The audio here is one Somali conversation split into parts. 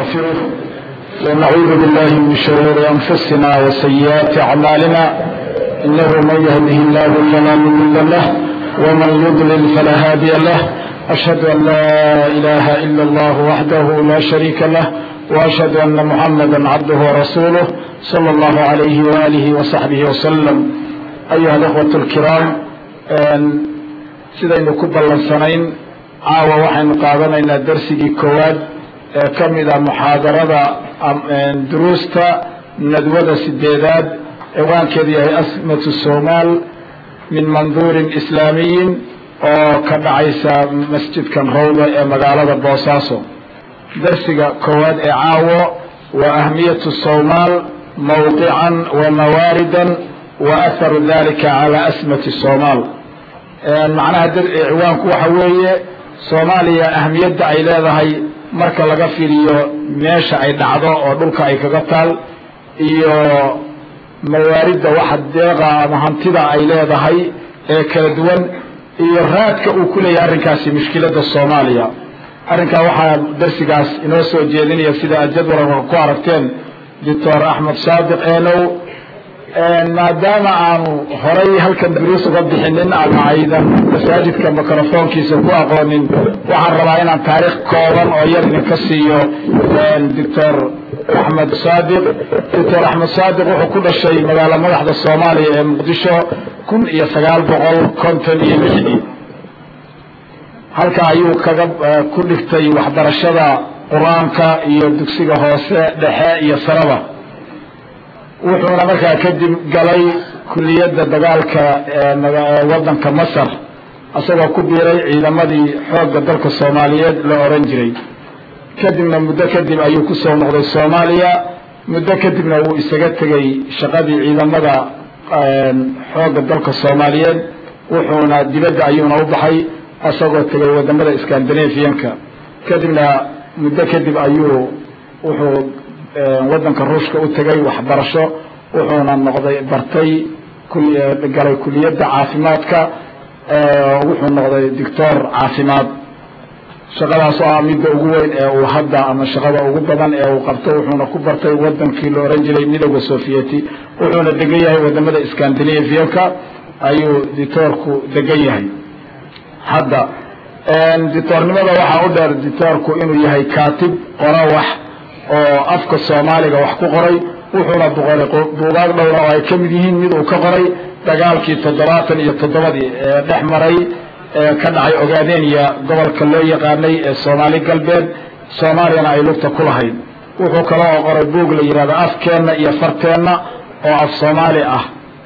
ونستغفره ونعوذ بالله من شرور أنفسنا وسيئات أعمالنا إنه من يهده الله فلا مضل له ومن يضلل فلا هادي له أشهد أن لا إله إلا الله وحده لا شريك له وأشهد أن محمدا عبده ورسوله صلى الله عليه وآله وصحبه وسلم أيها الأخوة الكرام sidaynu ku ballansanayn caawa waxaynu qaadanaynaa darsigii koowaad ee ka mid a muxaadarada duruusta nadwada sideedaad ciwaankeedu yahay asmatu somaal min manduurin islaamiyin oo ka dhacaysa masjidkan rawda ee magaalada boosaaso darsiga koowaad ee caawo waa ahmiyatu somaal mawqican wa mawaaridan wa aharu dalika cala asmati somaal macnaha ciwaanku waxa weeye soomaaliya ahmiyadda ay leedahay marka laga fiiriyo meesha ay dhacdo oo dhulka ay kaga taal iyo mawaaridda waxa deeqa ama hantida ay leedahay ee kala duwan iyo raadka uu ku leeyahay arrinkaasi mushkiladda soomaaliya arrinkaa waxaa darsigaas inoo soo jeedinaya sida aad jadwalka ku aragteen doctor axmed saadiq eenow maadaama aanu horay halkan duruus uga bixinin ama aydan masaajidka microfoonkiisa ku aqoonin waxaan rabaa inaan taariikh kooban oo yar idinka siiyo doctor axmed saadiq doctor axmed saadiq wuxuu ku dhashay magaalo madaxda soomaaliya ee muqdisho kun iyo sagaal boqol konton iyo lixdii halka ayuu kaga ku dhigtay waxbarashada qur-aanka iyo dugsiga hoose dhexe iyo saraba wuxuuna markaa kadib galay kuliyadda dagaalka waddanka masar isagoo ku biiray ciidamadii xoogga dalka soomaaliyeed la oran jiray kadibna muddo kadib ayuu kusoo noqday soomaaliya muddo kadibna wuu isaga tegay shaqadii ciidamada xoogga dalka soomaaliyeed wuxuuna dibadda ayuuna u baxay isagoo tegay wadamada scandinavianka kadibna muddo kadib ayuu wuxuu waddanka ruushka u tegay waxbarasho wuxuuna noqday bartay galay kuliyadda caafimaadka wuxuu noqday doctor caafimaad shaqadaas oo ah midda ugu weyn ee uu hadda ama shaqada ugu badan ee uu qabto wuxuuna ku bartay wadankii la oran jiray midooda sovieti wuxuuna degan yahay wadamada scandinavianka ayuu dictoorku degan yahay hadda dictoornimada waxaa u dheer dictoorku inuu yahay kaatib qora wax oo afka soomaaliga wax ku qoray wuxuuna boqoray buugaag dhowra oo ay ka mid yihiin mid uu ka qoray dagaalkii toddobaatan iyo toddobadii ee dhex maray ee ka dhacay ogaadeniya gobolka loo yaqaanay ee soomaali galbeed soomaaliyana ay lugta ku lahayd wuxuu kale oo qoray buug la yidhahdo afkeenna iyo farteenna oo af soomaali ah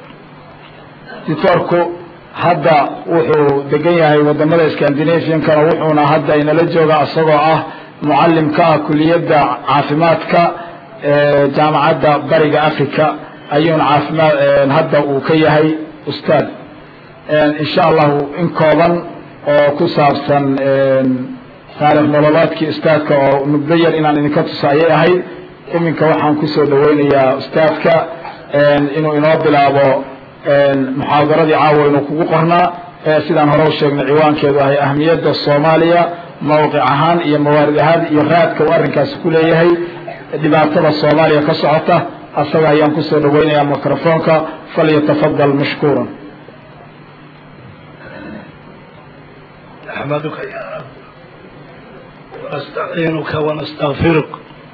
dictoorku hadda wuxuu degan yahay wadamada scandinaviankana wuxuuna hadda inala jooga isagoo ah mucalim ka ah kuliyadda caafimaadka jaamacadda bariga africa ayuuna caafimaad hadda uu ka yahay ustaad insha allahu in kooban oo ku saabsan taarikh nololeedkii ustaadka oo muddo yar inaan idinka tusa ayay ahayd iminka waxaan kusoo dhaweynayaa ustaadka inuu inoo bilaabo muxaadaradii caawa inuu kugu qornaa sidaan hore u sheegnay ciwaankeedu ahay ahmiyadda soomaaliya mawqic ahaan iyo mawaarid ahaan iyo raadka uu arrinkaasi ku leeyahay dhibaatada soomaaliya ka socota asaga ayaan kusoo dhaweynayaa microfoonka falyatafadal mashkuuran نحمدك يا رب ونستعينك ونستغفرك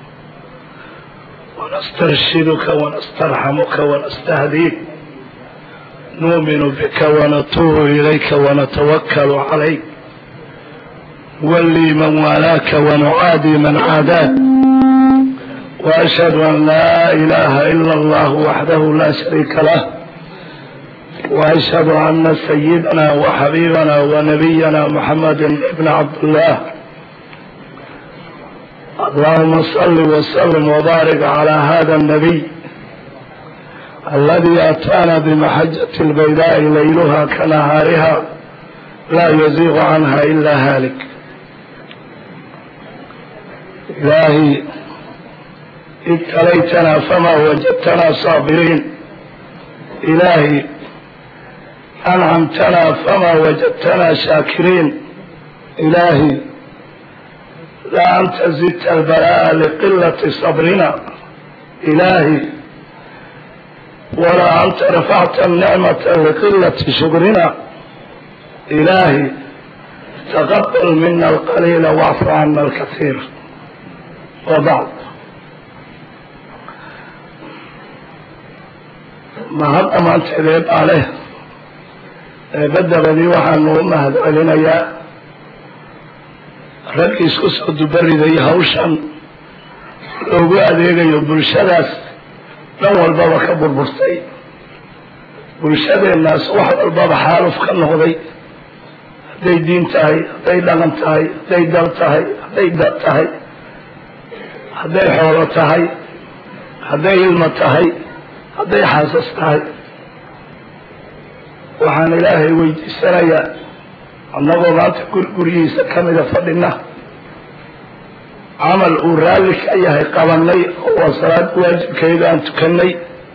ونسترشدك ونسترحمك ونستهديك نؤمن بك ونتوب إليك ونتوكل عليك ولي من والاك ونعادي من عاداك وأشهد أن لا إله إلا الله وحده لا شريك له وأشهد أن سيدنا وحبيبنا ونبينا محمد بن عبد الله اللهم صل وسلم وبارك على هذا النبي الذي أتانا بمحجة البيداء ليلها كنهارها لا يزيغ عنها إلا هالك إلهي ابتليتنا فما وجدتنا صابرين إلهي أنعمتنا فما وجدتنا شاكرين إلهي laa anta zidta albalaa'a liqilati sabrina ilaahi walaa anta rafacta nicmata liqilati shukrina ilaahi taqabal mina alqaliila wacfu cana alkasiir wabacd mahad dhammaanteed eebaa leh eebadabadii waxaanu u mahad celinayaa raggii isku soo dubariday hawshan loogu adeegayo bulshadaas dhan walbaba ka burburtay bulshadeennaas wax walbaba xaaluf ka noqday hadday diin tahay hadday dhaqan tahay hadday dal tahay hadday dad tahay hadday xoolo tahay hadday ilmo tahay hadday xaasas tahay waxaan ilaahay weydiisanayaa annagoo maanta gurguryihiisa ka mida fadhina camal uu raalli ka yahay qabanay oo waa salaad waajibkeeda aan tukanay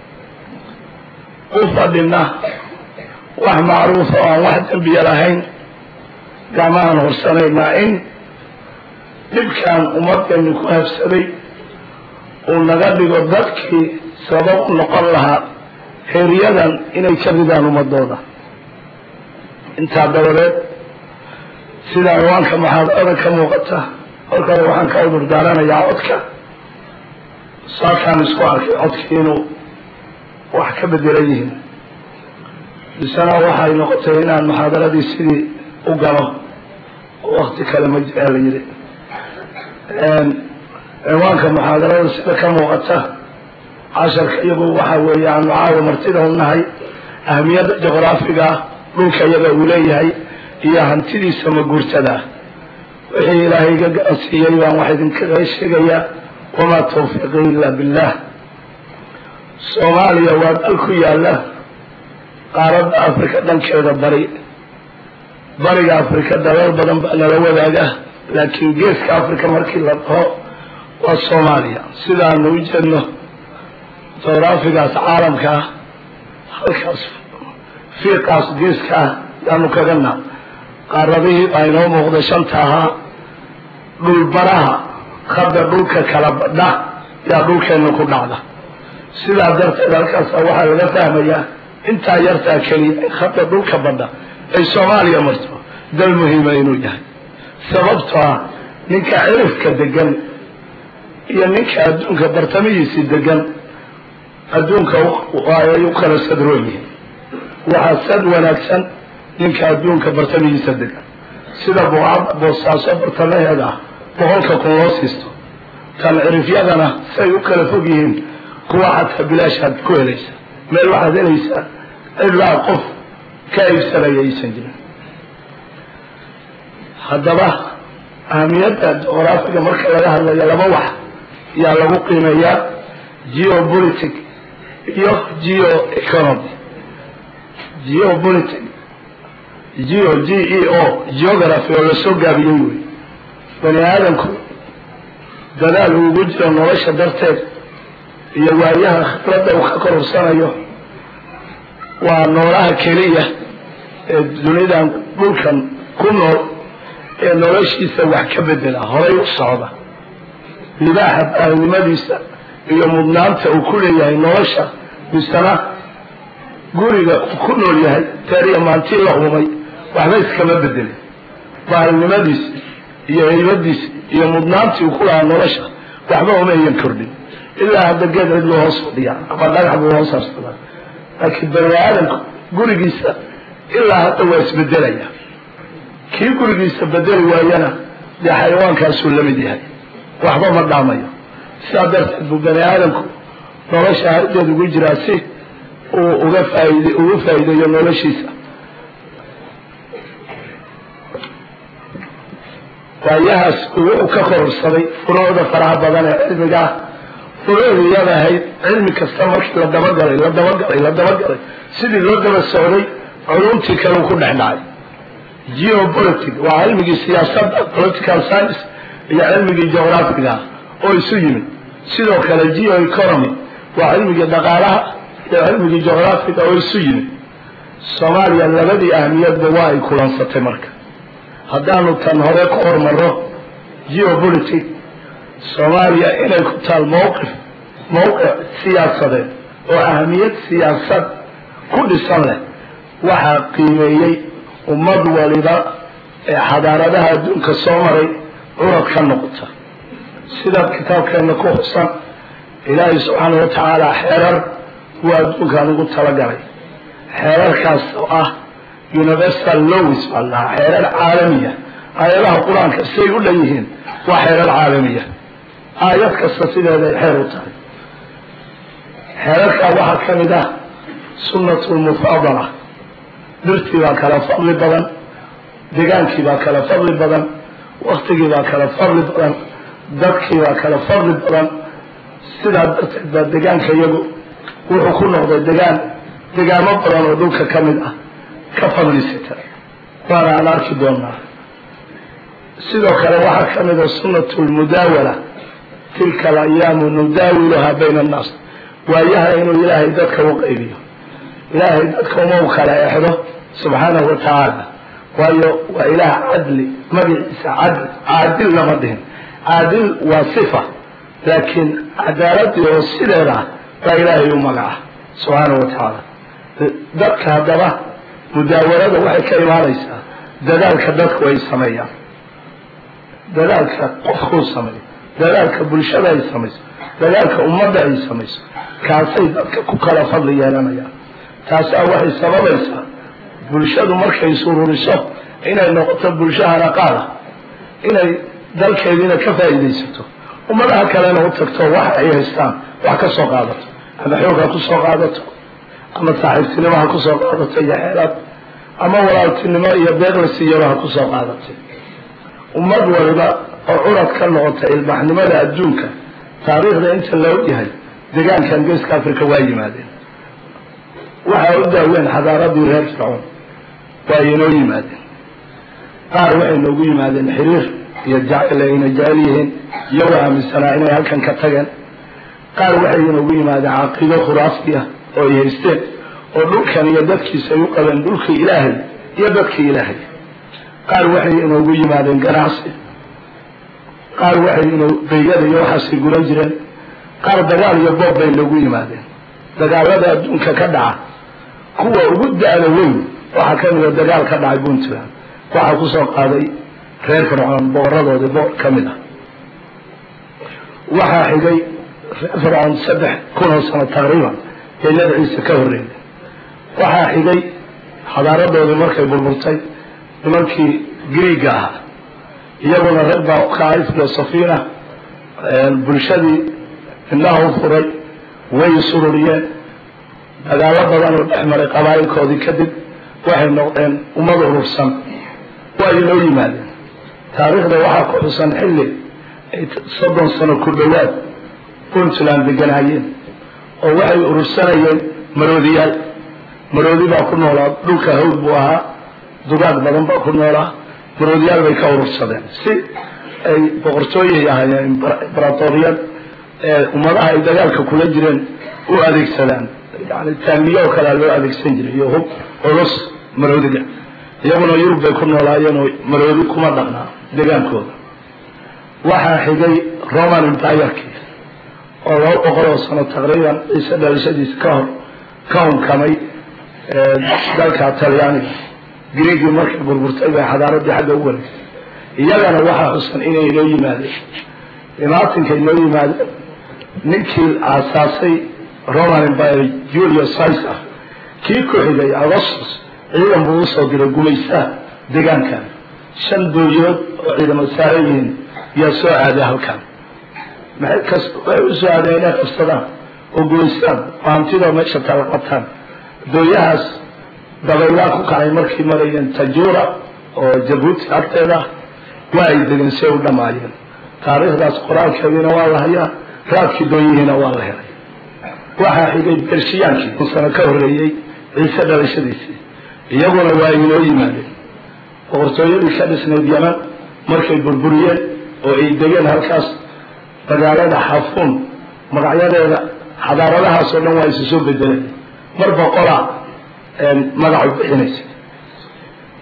u fadhina wax macruufa oo aan wax dembiya lahayn gacmahaan horsanaynaa in dhibkaan ummadeenni ku habsaday uu naga dhigo dadkii sabab u noqon lahaa heeryadan inay ka ridaan ummadooda intaa dabadeed sida ciwaanka maxaadarada ka muuqata markale waxaan ka cudur daaranayaa codka saakaan isku arkay codkii inuu wax ka bedelan yihiin bisana waxay noqotay inaan muxaadaradii sidii u galo oo wakti kale ma jiraa la yidhi ciwaanka muxaadarada sida ka muuqata casharka iyagu waxa weeye aanu caawa martida u nahay ahamiyadda juqraafiga dhulka iyaga uu leeyahay iyo hantidiisa maguurtada wixii ilaahay iga garansiiyey baan wax idinkaga sheegayaa wamaa tawfiiqi ila billah soomaaliya waa dal ku yaala qaaradda afrika dhankeeda bari bariga afrika dalal badan baa nala wadaaga laakiin geeska afrika markii la dhaho waa soomaaliya sidaanu u jeedno juqraafigaas caalamka ah halkaas fiiqaas geeska ah yaanu kagana qaaradihii baa inoo muuqda shanta ahaa dhulbaraha hadda dhulka kala badha yaa dhulkeenna ku dhacda sidaa darteed halkaasa waxaa laga fahmayaa intaa yartaa keliya hadda dhulka badha ay soomaaliya marto dal muhiima inuu yahay sababto ah ninka cirifka degan iyo ninka adduunka bartamihiisi degan adduunka ay u kala sadroon yihiin waxaa sad wanaagsan ninka adduunka bartamihiisa degan sida buucadda boosaaso bartamaheeda ah boqolka kun loo siisto tan cirifyadana say u kala fog yihiin kuwa xataa bilaashaad ku helaysa meel waxaad helaysaa ilaa qof ka iibsanaya aysan jirin haddaba ahamiyadda juqraafiga marka laga hadlayo laba wax yaa lagu qiimeeyaa geopolitic iyo geo economy geopolitic geo g e o geography oo lasoo gaabiyey wey bani aadamku dadaal uu ugu jiro nolosha darteed iyo waayaha khibradda uu ka korursanayo waa noolaha keliya ee dunidan dhulkan ku nool ee noloshiisa wax ka bedela horay u socda libaaxa baahinimadiisa iyo mudnaanta uu ku leeyahay nolosha misana guriga uu ku nool yahay teeriya maantii la uumay waxba iskama bedelin baahinimadiisi iyo haybadiisi iyo mudnaantii uu ku lahaa nolosha waxba uma ayan kordhin ilaa hadda geed cid loo hoos fadhiyaa ama dhagax buu hoos harsadaa laakiin bani aadamku gurigiisa ilaa hadda waa isbedelaya kii gurigiisa bedeli waayana dee xayawaankaasuu la mid yahay waxba ma dhaamayo sidaa darteed buu bani aadamku nolosha hardeed ugu jiraa si uu uga faaid ugu faa'iideeyo noloshiisa waayahaas wuxuu ka kororsaday furuucda faraha badan ee cilmiga ah furuucdii iyada ahayd cilmi kasta markii la dabagalay la dabagalay la dabagalay sidii loo daba socday culumtii kale uu ku dhex dhacay geopolitic waa cilmigii siyaasadda political science iyo cilmigii geographiga ah oo isu yimid sidoo kale geo economy waa cilmigii dhaqaalaha iyo cilmigii geographiga oo isu yimid soomaaliya labadii ahmiyadba waa ay kulansatay marka haddaanu tan hore ku hormarro geopolitic soomaaliya inay ku taal mowqif mowqic siyaasadeed oo ahamiyad siyaasad ku dhisan leh waxaa qiimeeyey ummad waliba ee xadaaradaha adduunka soo maray curad ka noqota sidaad kitaabkeenna ku xusan ilaahay subxaana wa tacaala xeerar waa adduunkan ugu talagalay xeerarkaas oo ah universal lows baa lahaa xeerar caalamiya aayadaha qur-aanka siday u dhan yihiin waa xeerar caalamiya aayad kasta sideeday xeer u tahay xeerarkaa waxaa ka mid ah sunnatu lmufaadala dhirtii baa kala fadli badan degaankii baa kala fadli badan waktigii baa kala fadli badan dadkii baa kala fadli badan sidaa darteed baa degaanka iyagu wuxuu ku noqday degaan degaamo badan oo dhulka ka mid ah ka fadlisita waana aan arki doonaa sidoo kale waxaa ka mid a sunnatu lmudaawala tilka alayaamu nudaawiluhaa bayna annaas waayaha inuu ilaahay dadka u qaybiyo ilaahay dadka uma u kala exdo subxaanahu wa tacaala waayo waa ilaah cadli magaciisa cadli caadil lama dhihin caadil waa sifa laakiin cadaaladii oo sideeda ah baa ilaahay u magaca subxaanahu wa tacaala dadka haddaba mudaawalada waxay ka imaanaysaa dadaalka dadku ay sameeyaan dadaalka qofkuu sameeyo dadaalka bulshada ay samayso dadaalka ummadda ay samayso kaasay dadka ku kala fadli yeelanayaan taasaa waxay sababaysaa bulshadu markay sururiso inay noqoto bulsho hanaqaada inay dalkeediina ka faa'iidaysato ummadaha kalena u tagto wax ay haystaan wax ka soo qaadato ama xoog ha ku soo qaadato ama saaxiibtinimo ha ku soo qaadato iyo xeelaad ama walaaltinimo iyo beeqla siiyaba ha ku soo qaadatay ummad waliba oo curad ka noqota ilbaxnimada adduunka taariikhda inta la ogyahay degaankan geeska africa waa yimaadeen waxaa u daaweyn xadaaradii reer fircoon waa inoo yimaadeen qaar waxay noogu yimaadeen xiriir iyo jacayl ayna jecel yihiin iyagoo aaminsanaa inay halkan ka tageen qaar waxay inoogu yimaadeen caqiido khuraafi ah oo ay haysteen oo dhulkan iyo dadkiisa ay u qabeen dhulkii ilaahay iyo dadkii ilaahay qaar waxay inoogu yimaadeen ganacsi qaar waxay ino baygada iyo waxaasay guran jireen qaar dagaal iyo boob bay noogu yimaadeen dagaalada adduunka ka dhaca kuwa ugu da-da weyn waxaa ka mida dagaal ka dhacay puntland waxaa kusoo qaaday reer fircoon boqoradoodii boqor ka mid ah waxaa xigay reer fircoon saddex kun oo sano taqriiban ee nabi ciise ka horreeyay waxaa xigay xadaaradoodii markay burburtay nimankii griiga ahaa iyaguna rag baa u kacay filosofiina bulshadii indhaha u furay way sururiyeen dagaalo badan oo dhex maray qabaa'ilkoodii kadib waxay noqdeen ummad urursan waa inoo yimaadeen taariikhda waxaa ku xusan xilli ay soddon sano ku dhowaad puntland deganaayeen oo waxay urursanayeen maroodiyaal maroodi baa ku noolaa dhulka hawd buu ahaa dugaag badan baa ku noolaa maroodiyaal bay ka urursadeen si ay boqortooyay ahaayeen imbaratoriyad ee ummadaha ay dagaalka kula jireen u adeegsadaan yani taamiye oo kalea loo adeegsan jiray iyo hub culus maroodiga iyaguna yurub bay ku noolaayeen oo maroodi kuma dhaqnaa degaankooda waxaa xigay roman empireki oo laba boqol oo sano taqriiban ciise dhalashadiisa ka hor ka hunkamay dalka talyaaniga griigii markay burburtay bay xadaaradii xagga u wareegtay iyagana waxaa xusan inay inoo yimaadeen imaatinkay inoo yimaadeen ninkii aasaasay roman empire julius caesar kii ku xigay augustus ciidan buu usoo diray gumaystaha degaankan shan dooyood oo ciidamo saaran yihiin yaa soo aaday halkan maxay kas waxay usoo aadeen inay qabsadaan oo gumaystaan oo hantidoo meesha tala qabtaan dooyahaas dabaylaa ku kacay markay marayeen tajuura oo jabuuti agteeda ah waa ay degeen si ay u dhammaayeen taariikhdaas qoraalkeediina waa la hayaa raadkii dooyihiina waa la helay waxaa xigay bershiyaankii kun sano ka horreeyey ciise dhalashadiisii iyaguna waa inoo yimaadeen boqortooyadii ka dhisnayd yaman markay burburiyeen oo ay degeen halkaas magaalada xafuun magacyadeeda xadaaradahaas oo dhan waa isu soo bedeleen mar boqolaa magacu bixinaysa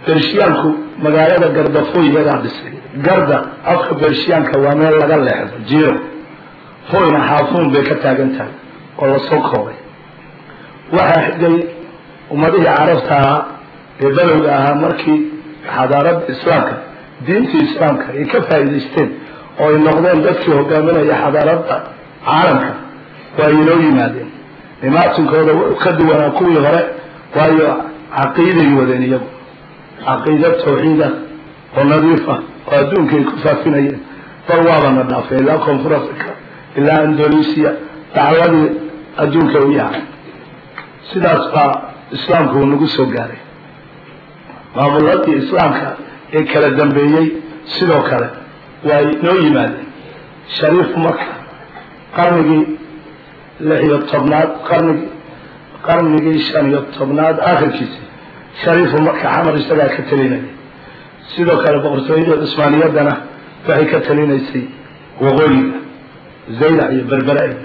bershiyaanku magaalada gardafooy iyagaa dhisay garda afka bershiyaanka waa meel laga leexdo jiro foyna xaafuun bay ka taagan tahay oo lasoo koobay waxaa xigay ummadihii carabta ahaa ee badowga ahaa markii xadaaradda islaamka diintii islaamka ay ka faa'iidaysteen oo ay noqdeen dadkii hogaaminaya xadaaradda caalamka waa inoo yimaadeen imaatinkooda ka duwanaa kuwii hore waayo caqiiday wadeen iyagu caqiida tawxiida oo nadiif ah oo adduunka ay ku faafinayeen bal waabana dhaafay ilaa koonfur africa ilaa indonesia dacwadii adduunka u yahay sidaas baa islaamku uu nagu soo gaaray maamuladii islaamka ee kala dambeeyey sidoo kale waa inoo yimaadeen shariif marka qarnigii lix iyo tobnaad qarnigii qarnigii shan iyo tobnaad aakhirkiisi shariifu marka xamar isagaa ka talinaya sidoo kale boqortooyada cusmaaniyaddana waxay ka talinaysay waqooyiga zaylac iyo berbera iyo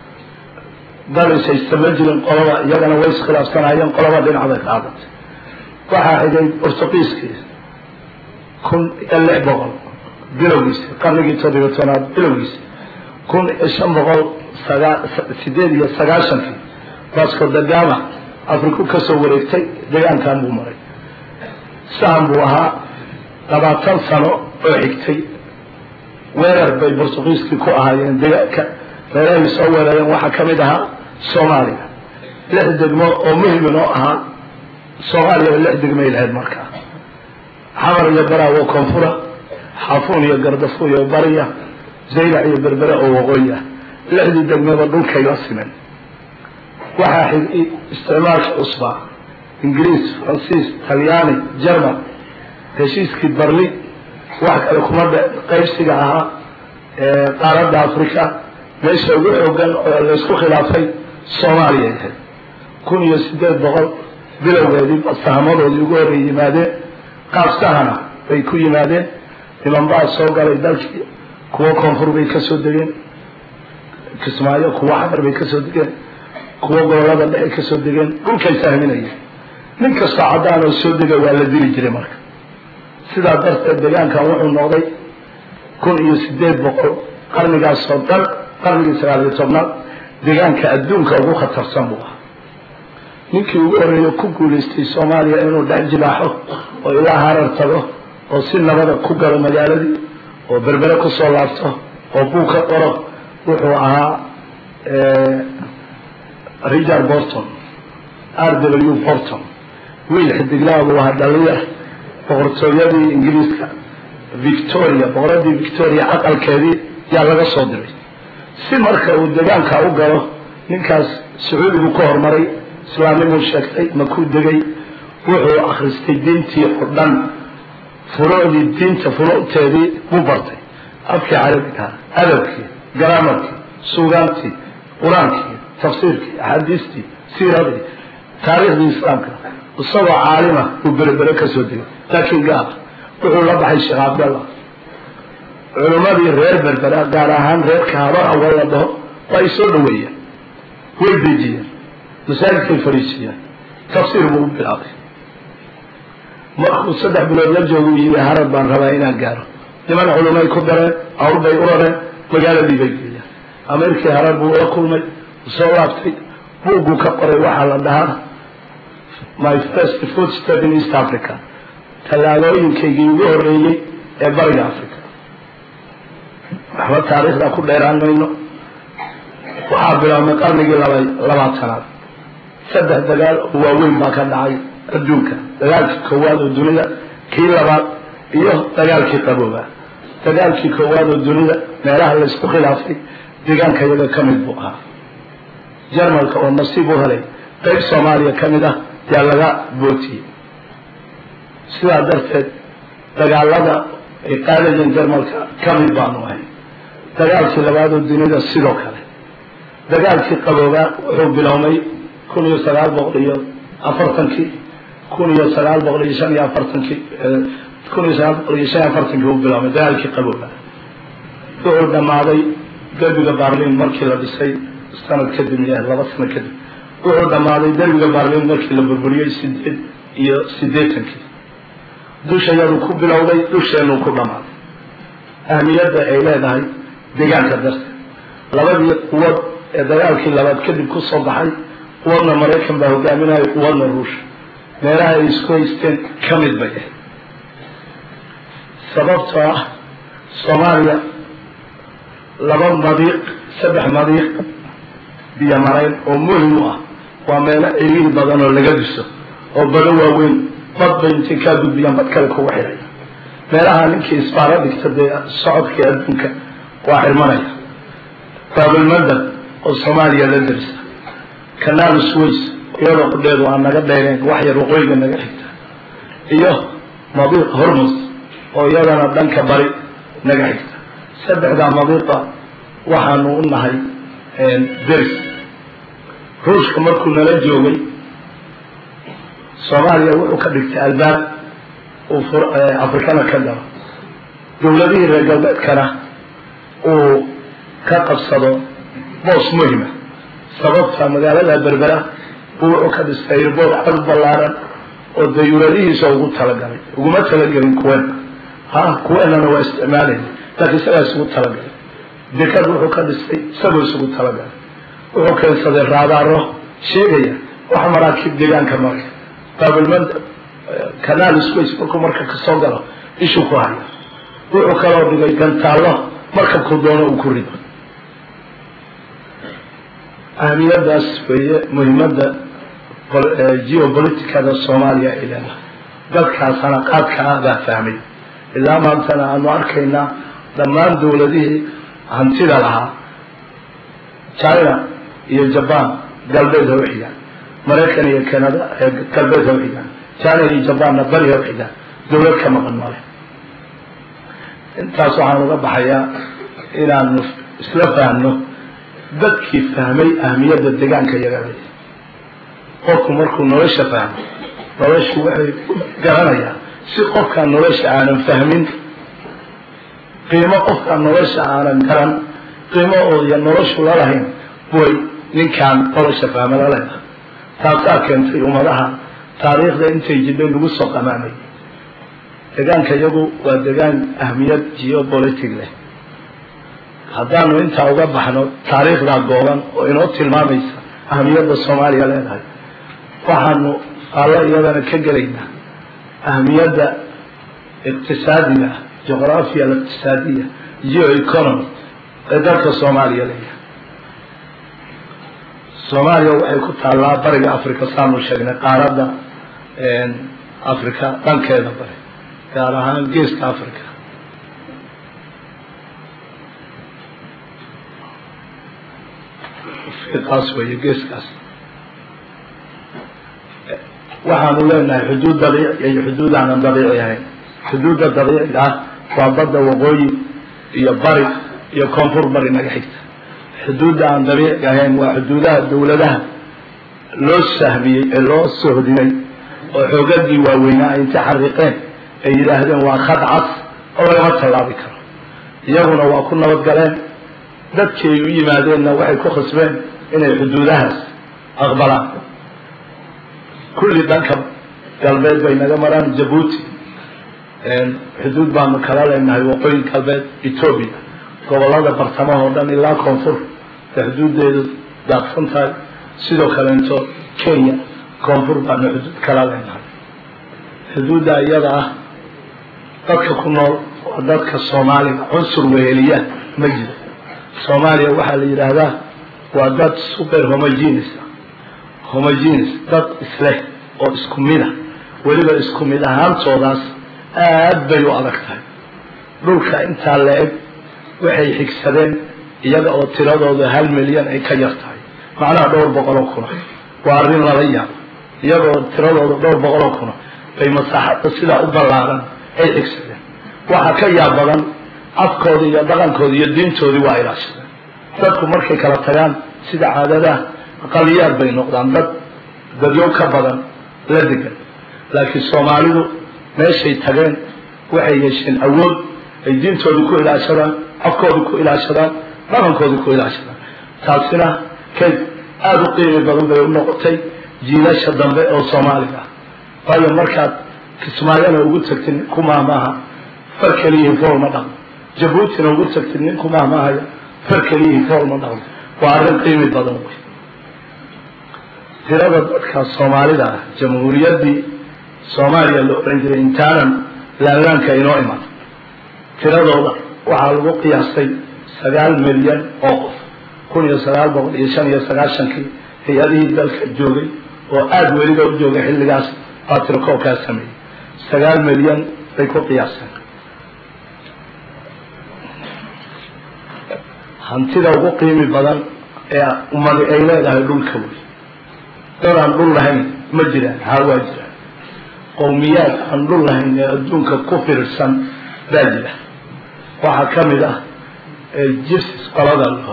dal isaystama jirin qolaba iyagana way iskhilaafsanayeen qolaba dhinac bay qaadatay waxaa xigay bortuqiiskii kun iyo lix boqol bilowgiisi qarnigii toddobiyo tobnaad bilowgiisi kun iyo shan boqol sagaa sideed iyo sagaashankii vasco da gama afriku ka soo wareegtay deegaankan buu maray sahan buu ahaa labaatan sano oo xigtay weerar bay bortuqiiskii ku ahaayeen deegaanka meelahay soo weerareen waxaa ka mid ahaa soomaaliya lix degmo oo muhimin oo ahaa soomaaliya lix degmay lahayd markaa xamar iyo baraawo koonfura xaafuun iyo gardafu iyo bariya zaylac iyo berbere oo waqooyi ah lixdii degmaba dhulkay la simen waxaa xigay isticmaalka cusbaa ingiriis faransiis talyaani jerman heshiiskii barli wax kale kuma dhe qaybsiga ahaa qaaradda africa meesha ugu xoogan oo laysku khilaafay soomaaliya ahayd kun iyo sideed boqol bilowgeedii sahamadoodii ugu horreey yimaadeen qaab sahana bay ku yimaadeen niman baa soo galay dalkii kuwo koonfur bay ka soo degeen kismaayo kuwo xamar bay ka soo degeen kuwo gobolada dhexe ka soo degeen dhulkay sahminayeen nin kastoo caddaan oo soo dega waa la dili jiray marka sidaa darteed deegaankan wuxuu noqday kun iyo sideed boqol qarnigaasoo dhan qarnigii sagaal iyo tobnaad deegaanka adduunka ugu khatarsan buu ahaa ninkii ugu horreeya ku guulaystay soomaaliya inuu dhex jilaaxo oo ilaa harar tago oo si nabada ku galo magaaladii oo berbere kusoo laabto oo buu ka qoro wuxuu ahaa richard borton r w borton wiil xidiglaa buu ahaa dhalinyar boqortooyadii ingiriiska victoria boqoradii victoria aqalkeedii yaa laga soo diray si marka uu deegaanka u galo ninkaas sacuudigu ka hormaray islaamnimuu sheegtay makuu degay wuxuu akhristay diintii oo dhan furuucdii diinta furuucteedii buu bartay afkii carabiga adabkii garaamarkii suugaantii qur-aankii tafsiirkii axaadiistii siiradii taariikhdii islaamka isagoo caalima uu berebere ka soo degay laakiin gaala wuxuu la baxay sheekh cabdallah culimmadii reer berbera gaar ahaan reerka habar awal la dhaho waa ay soo dhaweeyeen way dejiyeen masaajidkay fariisiyeen tafsiir buu u bilaabay markuu saddex bilood la joogu yimi harad baan rabaa inaan gaaro niman culumay ku dareen awr bay u rareen magaaladii bay geeyeen ameerkii harad buu la kulmay soo laabtay buugguu ka qoray waxaa la dhahaa my first food step in east africa tallaabooyinkaygii ugu horreeyey ee bariga africa waxba taariikhda ku dheeraan mayno waxaa bilaabmay qarnigii laba labaatanaad saddex dagaal oo waaweyn baa ka dhacay adduunka dagaalkii koowaad oo dunida kii labaad iyo dagaalkii qabooba dagaalkii koowaad oo dunida meelaha laysku khilaafay deegaanka iyaga ka mid buu ahaa jarmalka oo nasiib u helay qayb soomaaliya ka mid ah yaa laga bootiyey sidaa darteed dagaalada ay qaadayeen jarmalka ka mid baanu ahay dagaalkii labaad oo dunida sidoo kale dagaalkii qaboobaa wuxuu biloomay kun iyo sagaal boqol iyo afartankii kun iyo sagaal boqol iyo shan iyo afartankii kun iyo sagaal boqol iyo shan iyo afartankii uu biloomay dagaalkii qaboobaa wuxuu dhammaaday derbiga baarliin markii la dhisay sanad kadib miya laba sano kadib wuxuu dhammaaday derbiga baarliin markii la burburiyey sideed iyo siddeetankii dushayadu ku bilowday dusheenuu ku dhammaaday ahmiyadda ay leedahay deegaanka darteed labadii quwad ee dagaalkii labaad kadib ku soo baxay quwadna maraykan baa hogaaminaya quwadna ruusha meelaha ay isku haysteen ka mid bay ahayd sababtoo ah soomaaliya laba madiiq saddex madiiq biyo marayn oo muhim u ah waa meelo ciriiri badan oo laga diso oo bado waaweyn bad bay intay kaa gudbiyaan bad kale kugu xidhaya meelaha ninkii isbaaro dhigta dee socodkii adduunka waa xirmanaya baabilmandab oo soomaaliya la darisa kanaal sways iyadoo qudheedu aan naga dheereen wax yar waqooyiga naga xigta iyo madiiq hormus oo iyadana dhanka bari naga xigta saddexdaa madiiqa waxaanu u nahay deris ruushka markuu nala joogay soomaaliya wuxuu ka dhigtay albaab uu afrikana ka galo dowladihii reer galbeedkana uu ka qabsado boos muhima sababta magaalada berbera buu wuxuu ka dhistay airboort cad ballaaran oo dayuuradihiisa ugu talagalay uguma talagelin kuweena ha kuweenana waa isticmaalayna laakiin isagaa isugu talagalay dekad wuxuu ka dhistay isagoo isugu talagalay wuxuu keensaday raadaaro sheegaya wax maraakiib deegaanka maraya baabilmand kanaal space markuu marka kasoo galo ishuu ku haya wuxuu kaloo dhigay gantaallo markabkuu doono uu ku rido ahmiyadaas weeye muhimadda geopoliticada soomaaliya ay leedahay dadkaas hanaqaadka ah baa fahmay ilaa maantana aanu arkaynaa dhammaan dowladihii hantida lahaa china iyo jaban galbeed ha u xigaan maraykan iyo canada galbeed ha u xigaan china iyo jabanna bari ha u xigaan dowlad ka maqan male intaas waxaan uga baxayaa inaanu isla fahmno dadkii fahmay ahmiyadda deegaanka yagala qofku markuu nolosha fahmo noloshu waxay garanayaa si qofkaan nolosha aanan fahmin qiimo qofkaan nolosha aanan garan qiimo oodiya noloshu lalahayn way ninkaan nolosha fahma laleedahay taasaa keentay ummadaha taariikhda intay jidhay lagu soo qamaamay deegaanka iyagu waa deegaan ahmiyad geopolitic leh haddaanu intaa uga baxno taariikhdaa gooban oo inoo tilmaamaysa ahmiyadda soomaaliya leedahay waxaanu alla iyadana ka gelaynaa ahmiyadda iqtisaadiga juqraafiya aliqtisaadiya geo economy ee dalka soomaaliya leeyahay soomaaliya waxay ku taallaa bariga africa saanu sheegnay qaaradda africa dhankeeda bari gaar ahaan geeska africa kaas weeye geeskaas waxaanu leenahay xuduud dabiici iyo xuduud aanan dabiici ahayn xuduudda dabiiciga ah waa badda waqooyi iyo bari iyo koonfur bari naga xigta xuduudda aan dabiiciga ahayn waa xuduudaha dowladaha loo sahmiyey ee loo sohdinay oo xoogadii waaweynaa ay inta xariiqeen ay yidhaahdeen waa khad cas oo lagama tallaabi karo iyaguna waa ku nabadgaleen dadkii ay u yimaadeenna waxay ku khasbeen inay xuduudahaas aqbalaan kulli dhanka galbeed bay naga maraan jabuuti xuduud baanu kala leenahay waqooyi galbeed etoobiya gobolada bartamaha oo dhan ilaa koonfur ee xuduuddeedu daaqsan tahay sidoo kaleento kenya koonfur baanu xuduud kala leenahay xuduudda iyada ah dadka ku nool waa dadka soomaaliga cunsur weheliya ma jiro soomaaliya waxaa la yidhaahdaa waa dad super homogenes homogenes dad isleh oo isku mid a weliba isku mid ahaantoodaas aad bay u adag tahay dhulka intaa la eg waxay xigsadeen iyaga oo tiradooda hal milyan ay ka yar tahay macnaha dhowr boqoloo kuna waa arrin lala yaabo iyaga oo tiradooda dhowr boqoloo kuna bay masaaxadda sidaa u ballaaran ay xigsadeen waxaa ka yaab badan afkoodii iyo dhaqankoodii iyo diintoodii waa ilaashadeen dadku markay kala tagaan sida caadadaha aqaliyaad bay noqdaan dad dadyo ka badan la degan laakiin soomaalidu meeshay tageen waxay yeesheen awood ay diintoodii ku ilaashadaan afkoodii ku ilaashadaan dhaqankoodii ku ilaashadaan taasina kayd aada u qiimi badan bay u noqotay jiilasha dambe oo soomaaliga ah waayo markaad kismaayona ugu tagtid nin kumaa maaha far keliyihii fool ma dhaqmo jabuutina ugu tagtid nin kumaa maahayo far keliyihii fool ma dhaqmo waa arrin qiimi badan wey tirada dadka soomaalida ah jamhuuriyaddii soomaaliya la oran jiray intaanan laalaanka inoo iman tiradooda waxaa lagu qiyaastay sagaal milyan oo qof kun iyo sagaal boqol iyo shan iyo sagaashankii hay-adihii dalka joogay oo aada weliba u joogay xilligaas baa tirkoobkaa sameeyey sagaal milyan bay ku qiyaaseen hantida ugu qiimi badan ee ummadi ay leedahay dhulka wey dad aan dhul lahayn ma jiraan haa waa jiraan qowmiyaad aan dhul lahayn ee adduunka ku firirsan baa jira waxaa ka mid ah jibsis qolada laho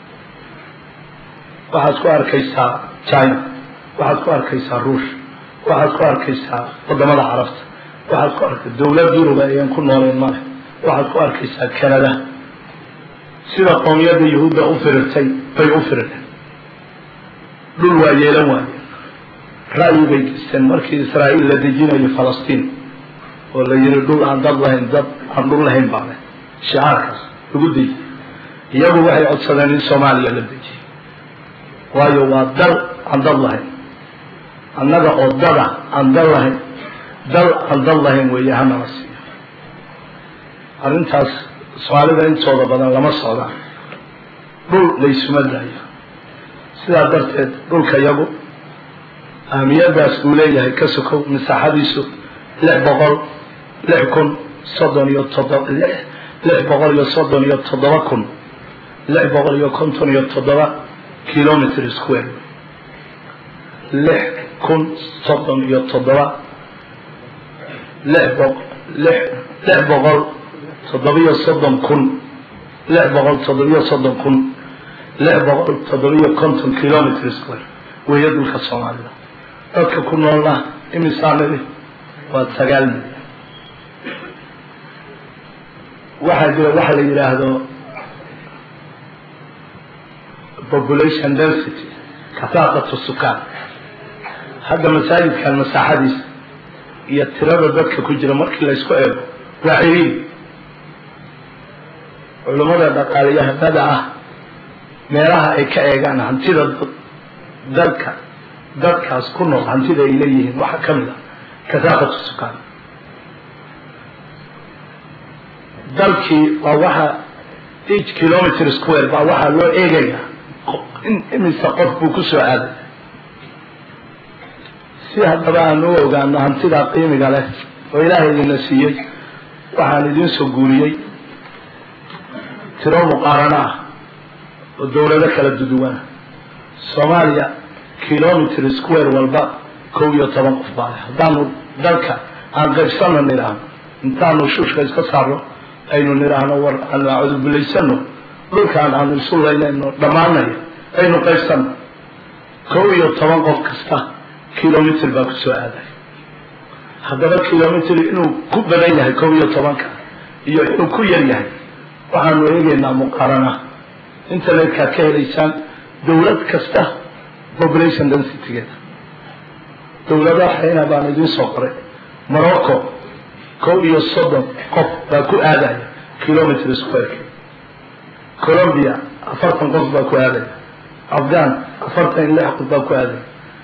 waxaad ku arkaysaa china waxaad ku arkaysaa ruush waxaad ku arkaysaa wadamada carabta waxaad ku arka dawlad yuruba ayaan ku noolayn male waxaad ku arkaysaa canada sida qoomiyadda yahuudda u firirtay bay u firireen dhul waa yeelan waayeen ra'yi bay gesteen markii israa'iil la dejinayo falastiin oo la yihi dhul aan dad lahayn dad aan dhul lahayn baa leh shicaarkaas lagu dejiyey iyagu waxay codsadeen in soomaaliya la dejiyey waayo waa dal aan dad lahayn annaga oo dada aan dal lahayn dal aan dad lahayn weeye hanala siiyo arrintaas soomaalida intooda badan lama socdaan dhul laysuma daayo sidaa darteed dhulka yagu ahmiyadaas uu leeyahay ka sokow masaaxadiisu lix boqol lix kun soddon iyo toddoba lix boqol iyo soddon iyo toddoba kun lix boqol iyo konton iyo toddoba kilometr square lix kun soddon iyo toddoba lix boq lix lix boqol toddobiyo soddon kun lix boqol toddobiyo soddon kun lix boqol toddobiyo konton kilometr square weeye dhulka soomaalida dadka ku noolna imisaanidi waa sagaal milyan waxaa jira waxa la yidhaahdo population density kafaaqatu sukaan hadda masaajidkan masaaxadiisa iyo tirada dadka ku jira markii la ysku eego waa ciriiri culummada dhaqaalayahanada ah meelaha ay ka eegaan hantida dalka dadkaas ku nool hantida ay leeyihiin waxaa ka mid ah kasaaqatu sukaan dalkii waa waxa each kilometer square baa waxaa loo eegayaa in imise qof buu ku soo aaday si haddaba aan u ogaano hantidaa qiimiga leh oo ilaahay idina siiyey waxaan idiin soo guuriyey tiro muqaarano ah oo dawlado kala duduwana soomaaliya kilometer square walba kow iyo toban qof baa leh haddaanu dalka aan qaybsano nidhaahno intaanu shuushka iska saarno aynu nidhaahno war aanu acudubilaysano dhulkaan aanu isu laynayno dhammaanayo aynu qaybsano kow iyo toban qof kasta kilomitr baa ku soo aaday haddaba kilomitr inuu ku badan yahay kow iyo tobanka iyo inuu ku yar yahay waxaanu eegaynaa muqaarana internetkaad ka helaysaan dawlad kasta population densitygeeda dawladaha xayna baan idiin soo qoray morocco kow iyo soddon qof baa ku aadaya kilometr squareki colombia afartan qof baa ku aadaya afghan afartan iyo lix qof baa ku aadaya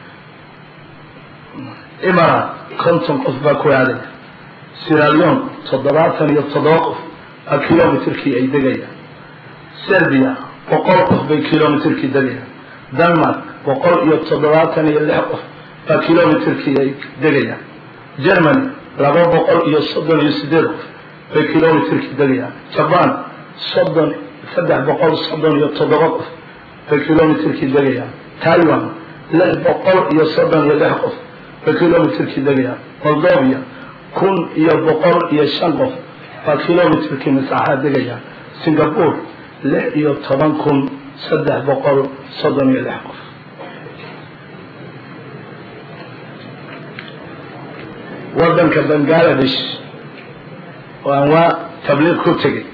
imarat konton qof baa ku aadaya siralion toddobaatan iyo toddoba qof baa kilometrkii ay degayaan serbia boqol qof bay kilometrkii degayaan denmark boqol iyo toddobaatan iyo lix qof baa kilometrkii ay degayaan germany laba boqol iyo soddon iyo sideed qof bay kilometrkii degayaan jaban soddon saddex boqol soddon iyo toddoba qof bay kilometrkii degayaan taiwan lix boqol iyo soddon iyo lix qof bay kilometrkii degayaan moldovia kun iyo boqol iyo shan qof baa kilometrkii masaaxaa degayaan singapore lix iyo toban kun saddex boqol soddon iyo lix qof waddanka bangaladesh oo aan waa tabliiq ku tegay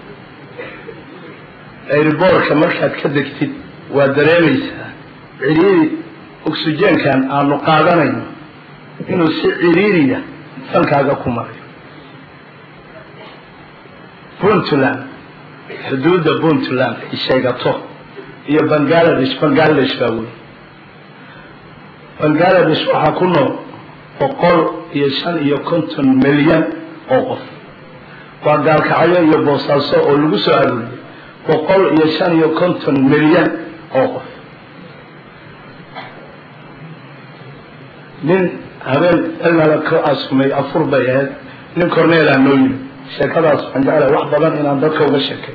airboortka markaad ka degtid waa dareemaysaa ciriiri oxygenkan aanu qaadanayno inuu si ciriiriya dalkaaga ku maray puntland xuduudda puntland ay sheegato iyo bangaladesh bangaladesh baa wey bangaladesh waxaa ku nool boqol iyo shan iyo konton milyan oo qof waa gaalkacyo iyo boosaaso oo lagu soo arooriyey boqol iyo shan iyo konton milyan oo qof nin habeen ilnala ka asumay afur bay ahayd nin corneela noo yimi sheekadaas waxaan jeclahay wax badan inaan dadka uga sheekay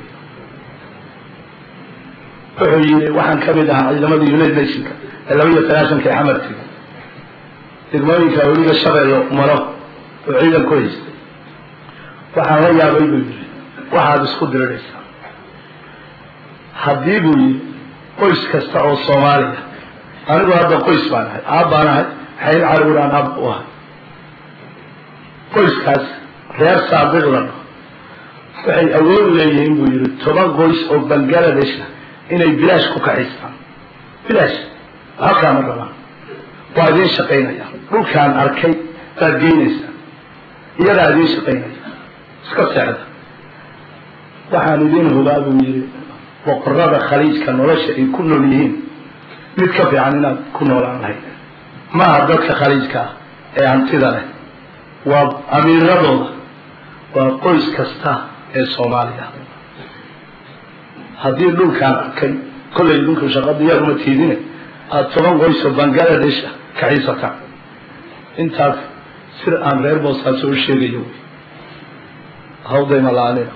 wuxuu yidhi waxaan ka mid ahaa ciidamadii united nationka ee laba iyo sagaaشhanka ee xamartiga degmooyinka weliga shabeello maro oo ciidan ku haystay waxaan la yaabay buu yidhi waxaad isku diriraysaa haddii buu yidhi qoys kasta oo soomaaliya anigu hadda qoys baan ahay aab baan ahay xayl carwiraan ab u ahay qoyskaas reer saadiqdan waxay awood leeyihiin buu yidhi toban qoys oo bangaladesh ah inay bilaash ku kaxaystaan bilaash halkaama rabaan waa idiin shaqaynaya dhulkaan arkay baad geynaysaa iyadaa idiin shaqaynaya iska seexda waxaan idiin hubaa buu yidhi boqorada khaliijka nolosha ay ku nool yihiin mid ka fiican inaad ku noolaan lahayd maaha dadka khaliijka ah ee hantida leh waa amiiradooda waa qoys kasta ee soomaaliya haddii dhulkaan arkay kollay dhulka shaqadiyaa uma tiidine aada toban qoysoo bangaladesh ah kaxiisataan intaas sir aan reer boosaaso u sheegayo wy hawdayma la-aanina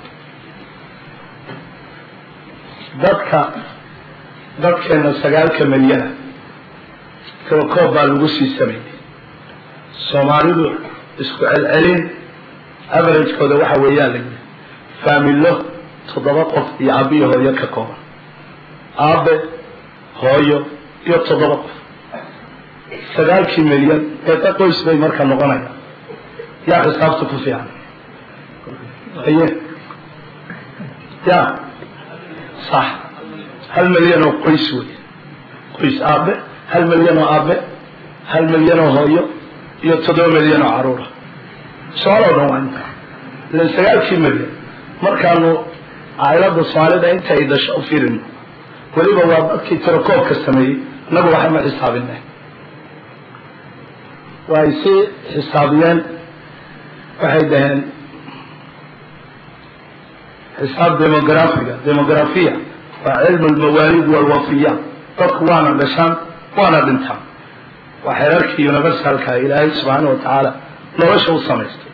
dadka dadkeena sagaalka milyana telekoob baa lagu sii sameeyey soomaalidu isku celcelin averagekooda waxa weeyaan la yidhi faamilo toddoba qof iyo abiyo hooyo ka kooban aabe hooyo iyo toddoba qof sagaalkii milyan eeqa qoys bay marka noqonayaan yaa xisaabta ku fiican aye ya sax hal milyan oo qoys wey qoys aabe hal milyan oo aabe hal milyan oo hooyo iyo toddoba milyan oo caruura soomaaloo dhan waa inta ilan sagaalkii milyan markaanu cailada soomaalida inta ay dhasho u fiirino weliba waa dadkii tirakoobka sameeyey inagu waxama xisaabinay way si xisaabiyeen waxay dhaheen xisaab demografiga demografiya waa cilmu lmawaalid walwafiya dadku waana dhashaan waana dhintaan waa xeerarkii universalka ilaahay subxaana wa tacaala nolosha u samaystay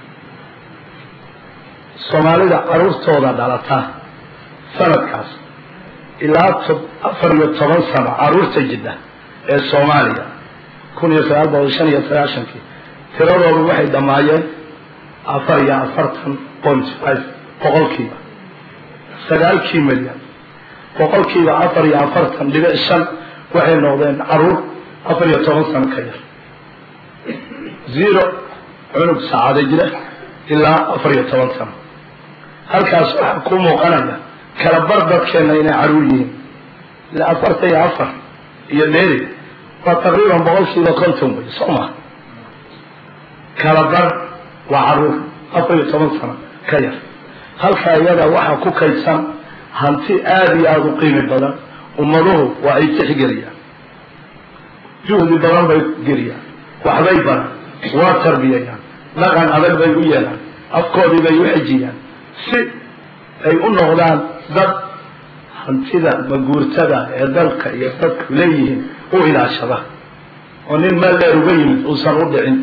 soomaalida caruurtooda dhalata sanadkaas ilaa afar iyo toban sano caruurta jidda ee soomaaliya kun iyo sagaal boqol shan iyo sagaashankii tiradoodu waxay dhammaayeen afar iyo afartan point five boqolkiiba sagaalkii milyan boqolkiiba afar iyo afartan dhibic shan waxay noqdeen caruur afar iyo toban sano ka yar zero cunug saacada jira ilaa afar iyo toban sano halkaas waxaa ku muuqanaya kala bar dadkeena inay caruur yihiin ilaa afarta iyo afar iyo dheeri waa taqriiban boqolkiiba konton wey soo maa kala bar waa caruur afar iyo toban sano ka yar halkaa iyada waxaa ku kaydsan hanti aada iyo aada u qiimi badan ummaduhu waa ay tixgeliyaan juhdi badan bay geliyaan waxbay baran waa tarbiyayaan dhaqan adag bay u yeelaan afkoodii bay u xejiyaan si ay u noqdaan dad hantida maguurtada ee dalka iyo dadku leeyihiin u ilaashada oo nin meel dheer uga yimid uusan u dhicin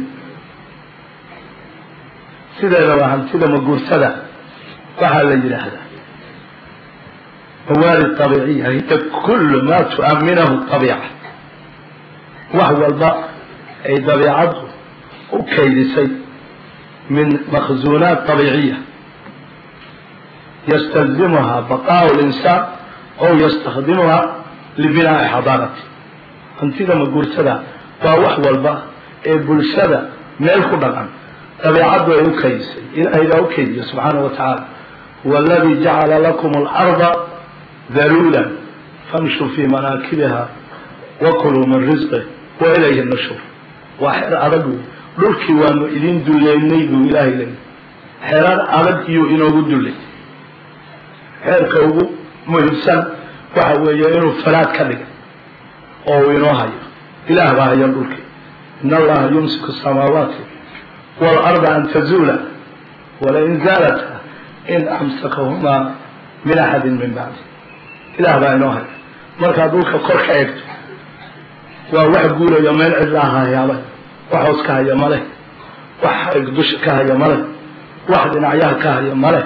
sideeda waa hantida maguurtada waxaa la yidhaahdaa mawaalid abiiciya hiya kullu maa tu'aminahu abiica wax walba ay dabiicaddu u kaydisay min makhzuunaat abiiciya ystalzimha baqaء اlinsaan ow ystakdimuha libinaa'i xadaarati hantida maguurtada waa wax walba ee bulshada meel ku dhaqan dabeicaddu ay u kaydisay ilaahay baa u kaydiya subxaanaه wa tacaala huwa aladi jacala lakum اlarda daluula famshuu fii manaakibiha wakuluu min risqih wa ilayhi nashur waa xer adag wey dhulkii waanu idin duleynay buu ilaahay leeyay xeerar adag iyuu inoogu dullay xeerka ugu muhiimsan waxa weeye inuu falaad ka dhigay oo uu inoo hayo ilaah baa haya dhulkii in allaha yumsiku samaawaati waalarda an tazuula walain zaalata in amsakahumaa min axadin min bacdi ilaah baa inoo haya markaad dhulka kor ka eegto waa wax guulayo meel cidlaa hayaaba wax hoos ka haya male wax xarig dusha ka haya male wax dhinacyaha ka haya male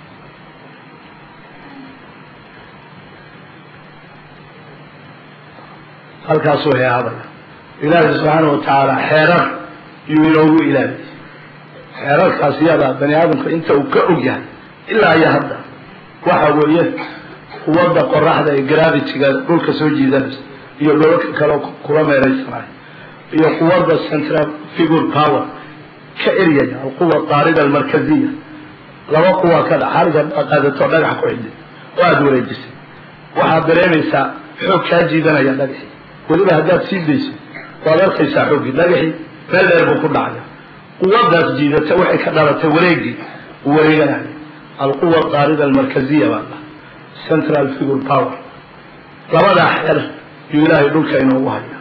halkaasuu heeadaya ilaahi subxaana wa tacaala xeerar yuu inoogu ilaabiyey xeerarkaas iyadaa bani aadamka inta uu ka og yahay ilaa iyo hadda waxa weeye quwadda qoraxda ee gravitiga dhulka soo jiidanaysa iyo dholalka kale kula meeraysanayo iyo quwadda central figure power ka eryaya alquwa taarida almarkaziya laba quwa ka dha xariga qaadato dhagax ku xidhay oo aada wareejisay waxaad dareemaysaa xoog kaa jiidanaya dhagaxii weliba haddaad sii dayso waad arkaysaa xooggii dhagaxii meel dheer buu ku dhacaya quwadaas jiidata waxay ka dhalatay wareegii uu wareeganayo alquwa taarida almarkaziya baa dhaha central figure power labadaa xeer yuu ilaahay dhulka inoogu haya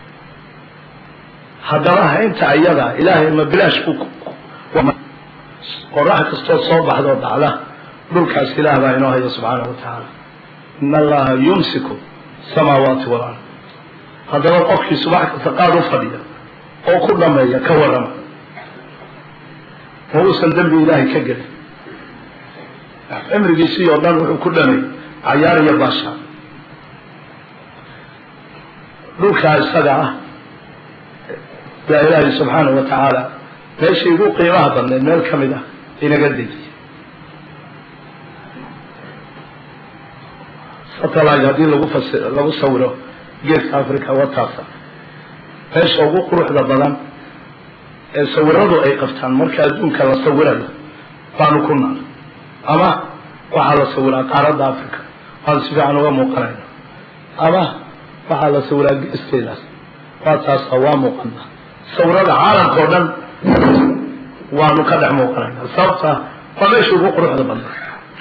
haddaba haynta iyada ilaahay ma bilaash ku qorax kastoo soo baxdoo dhacda dhulkaas ilaah baa inoo haya subxaana wa tacaala in allaha yumsiku samaawaati walard haddaba qofkii subax kasta qaad u fadhiya oo ku dhameeya ka warrama ma uusan dembi ilaahay ka gelin cimrigiisii oo dhan wuxuu ku dhameeyey cayaar iyo baasha dhulkaa isaga ah yaa ilaahay subxaana wa tacaala meeshii ugu qiimaha badneed meel ka mid ah inaga dejiyey satellite haddii lagu fasi lagu sawiro geeska africa wataasa meesha ugu quruxda badan ee sawiradu ay qabtaan marka adduunka la sawirayo baanu ku naal ama waxaa la sawiraa qaaradda africa waan si fiican uga muuqanayna ama waxaa la sawiraa geesteedaas waa taasa waa muuqana sawirada caalamka oo dhan waanu ka dhex muuqanayna sababta waa meesha ugu quruxda badna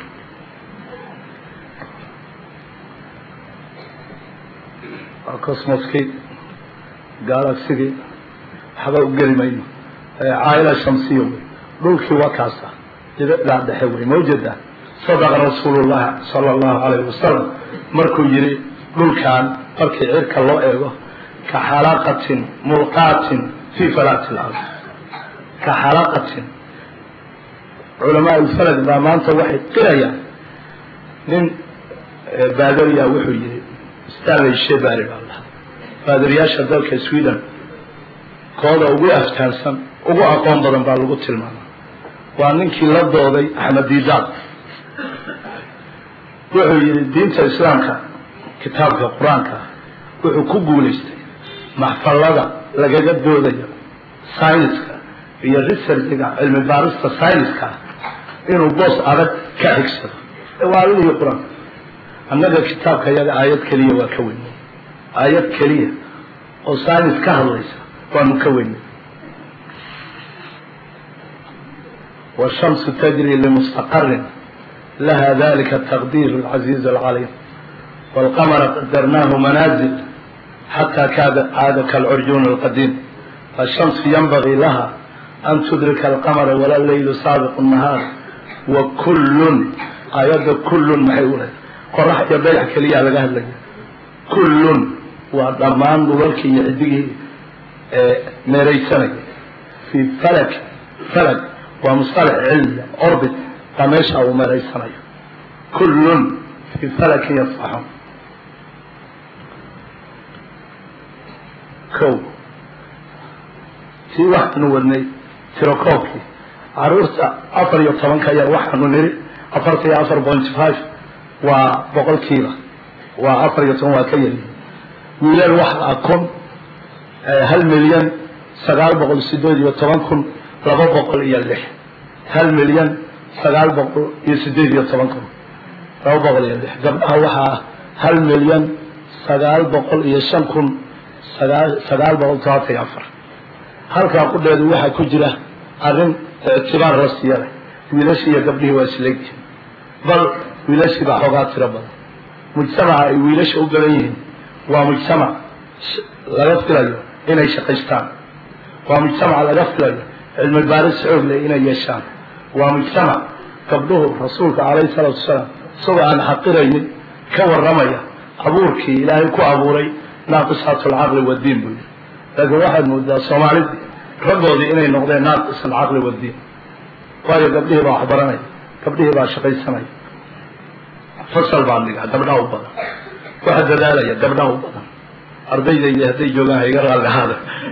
waa cosmoskii galaxigii waxba u geli mayno caaila shamsiya wey dhulkii waa kaasa dibicdaa dhexe wey mawjada sadaqa rasuulullahi sala allahu calayhi wasalam markuu yihi dhulkan markii cirka loo eego ka xalaqatin mulqaatin fii falaati lard ka xalaqatin culamaa ulfalag baa maanta waxay qirayaan nin baadariya wuxuu yihi stanley shebary baa lahaa baadariyaasha dalka sweden kooda ugu aftaansan ugu aqoon badan baa lagu tilmaama waa ninkii la dooday axmed didaad wuxuu yihi diinta islaamka kitaabka qur-aanka wuxuu ku guulaystay maxfalada lagaga doodayo syniska iyo researchiga cilmi baarista syniska inuu boos adag ka xigsado waa alihii qur-aanka annaga kitaabka yaga aayad keliya waa ka weynay aayad keliya oo synis ka hadlaysa waanu ka weynay والشمس تجري لمستقر لها ذلك التقدير العزيز العليم والقمر قدرناه منازل حتى كاد عاد كالعرجون القديم فالشمس ينبغي لها أن تدرك القمر ولا الليل سابق النهار وكل آيات كل محيولة قرح يبيع كليا لقاه لك كل وضمان دولك يعديه ميريسانك في فلك فلك ومصطلح علمي أربط قميشة ومريسانك كل في فلك يصفحون kow tii waxaanu wadnay tirokoobkii caruurta afar iyo tobanka yar waxaanu niri afarta iyo afar point five waa boqolkiiba waa afar iyo toban waa ka yari wiilal waxaa kun hal milyan sagaal boqol sideed iyo toban kun laba boqol iyo lix hal milyan sagaal boqol iyo sideed iyo toban kun laba boqol iyo lix gabdhaha waxaa hal milyan sagaal boqol iyo shan kun sagaal boqol todobaatan iyo afar halkaa qudheedu waxaa ku jira arrin ictibaar la siiya leh wiilashii iyo gabdhihii waa isleegyihin bal wiilashii baa xoogaa tiro badan mujtamaca ay wiilasha u badan yihiin waa mujtamac laga filayo inay shaqaystaan waa mujtamac laga filayo cilmi baaris xoog leh inay yeeshaan waa mujtamac gabdhuhu rasuulka calayhi salaatu wasalaam isagoo aan xaqiraynin ka warramaya abuurkii ilaahay ku abuuray naaqisaatu alcaqli waddiin buu yidhi laakiin waxaad moodaa soomaalidii raggoodii inay noqdeen naaqis alcaqli waddiin waayo gabdhihii baa waxbaranaya gabdhihii baa shaqaysanaya fasal baa dhigaa gabdhaha u badan waxa dadaalaya gabdhaha u badan ardaydaydi hadday joogaan hayga raallihaada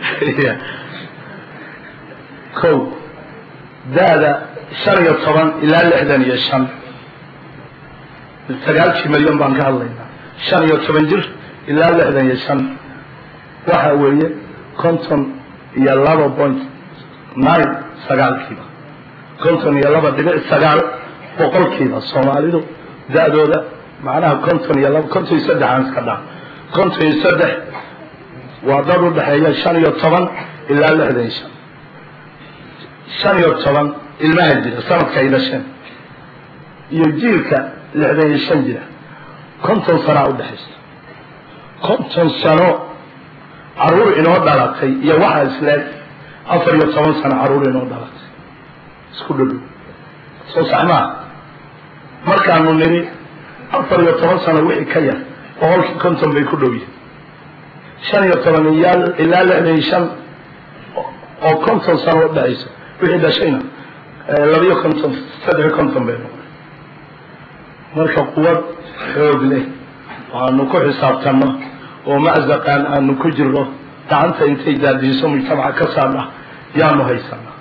kow da-da shan iyo toban ilaa lixdan iyo shan sagaalkii milyan baan ka hadlaynaa shan iyo toban jir ilaa lixdan iyo shan waxa weeye konton iyo laba point nine sagaalkiiba konton iyo laba dhibic sagaal boqolkiiba soomaalidu da-dooda macnaha konton iyo laba konton iyo saddex aan iska dhaa konton iyo saddex waa dad u dhexeeya shan iyo toban ilaa lixdan iyo shan shan iyo toban ilmaha jira sanadka ay dhasheen iyo jiilka lixdan iyo shan jira konton sanaa udhexaysa konton sano caruur inoo dhalatay iyo waxaa isleeg afar iyo toban sano caruur inoo dhalatay isku dhadhow soo sax maa markaanu nidhi afar iyo toban sano wixii ka yar boqolkii konton bay ku dhow yihin shan iyo toban ilaa lixdan iyo shan oo konton sano udhexaysa wixii dhashayna labiyo konton saddex konton bay noqday marka quwad xoog leh aanu ku xisaabtanno oo maczaqaan aanu ku jirno gacanta intay daadiiso mujtamaca ka saadha yaanu haysanaa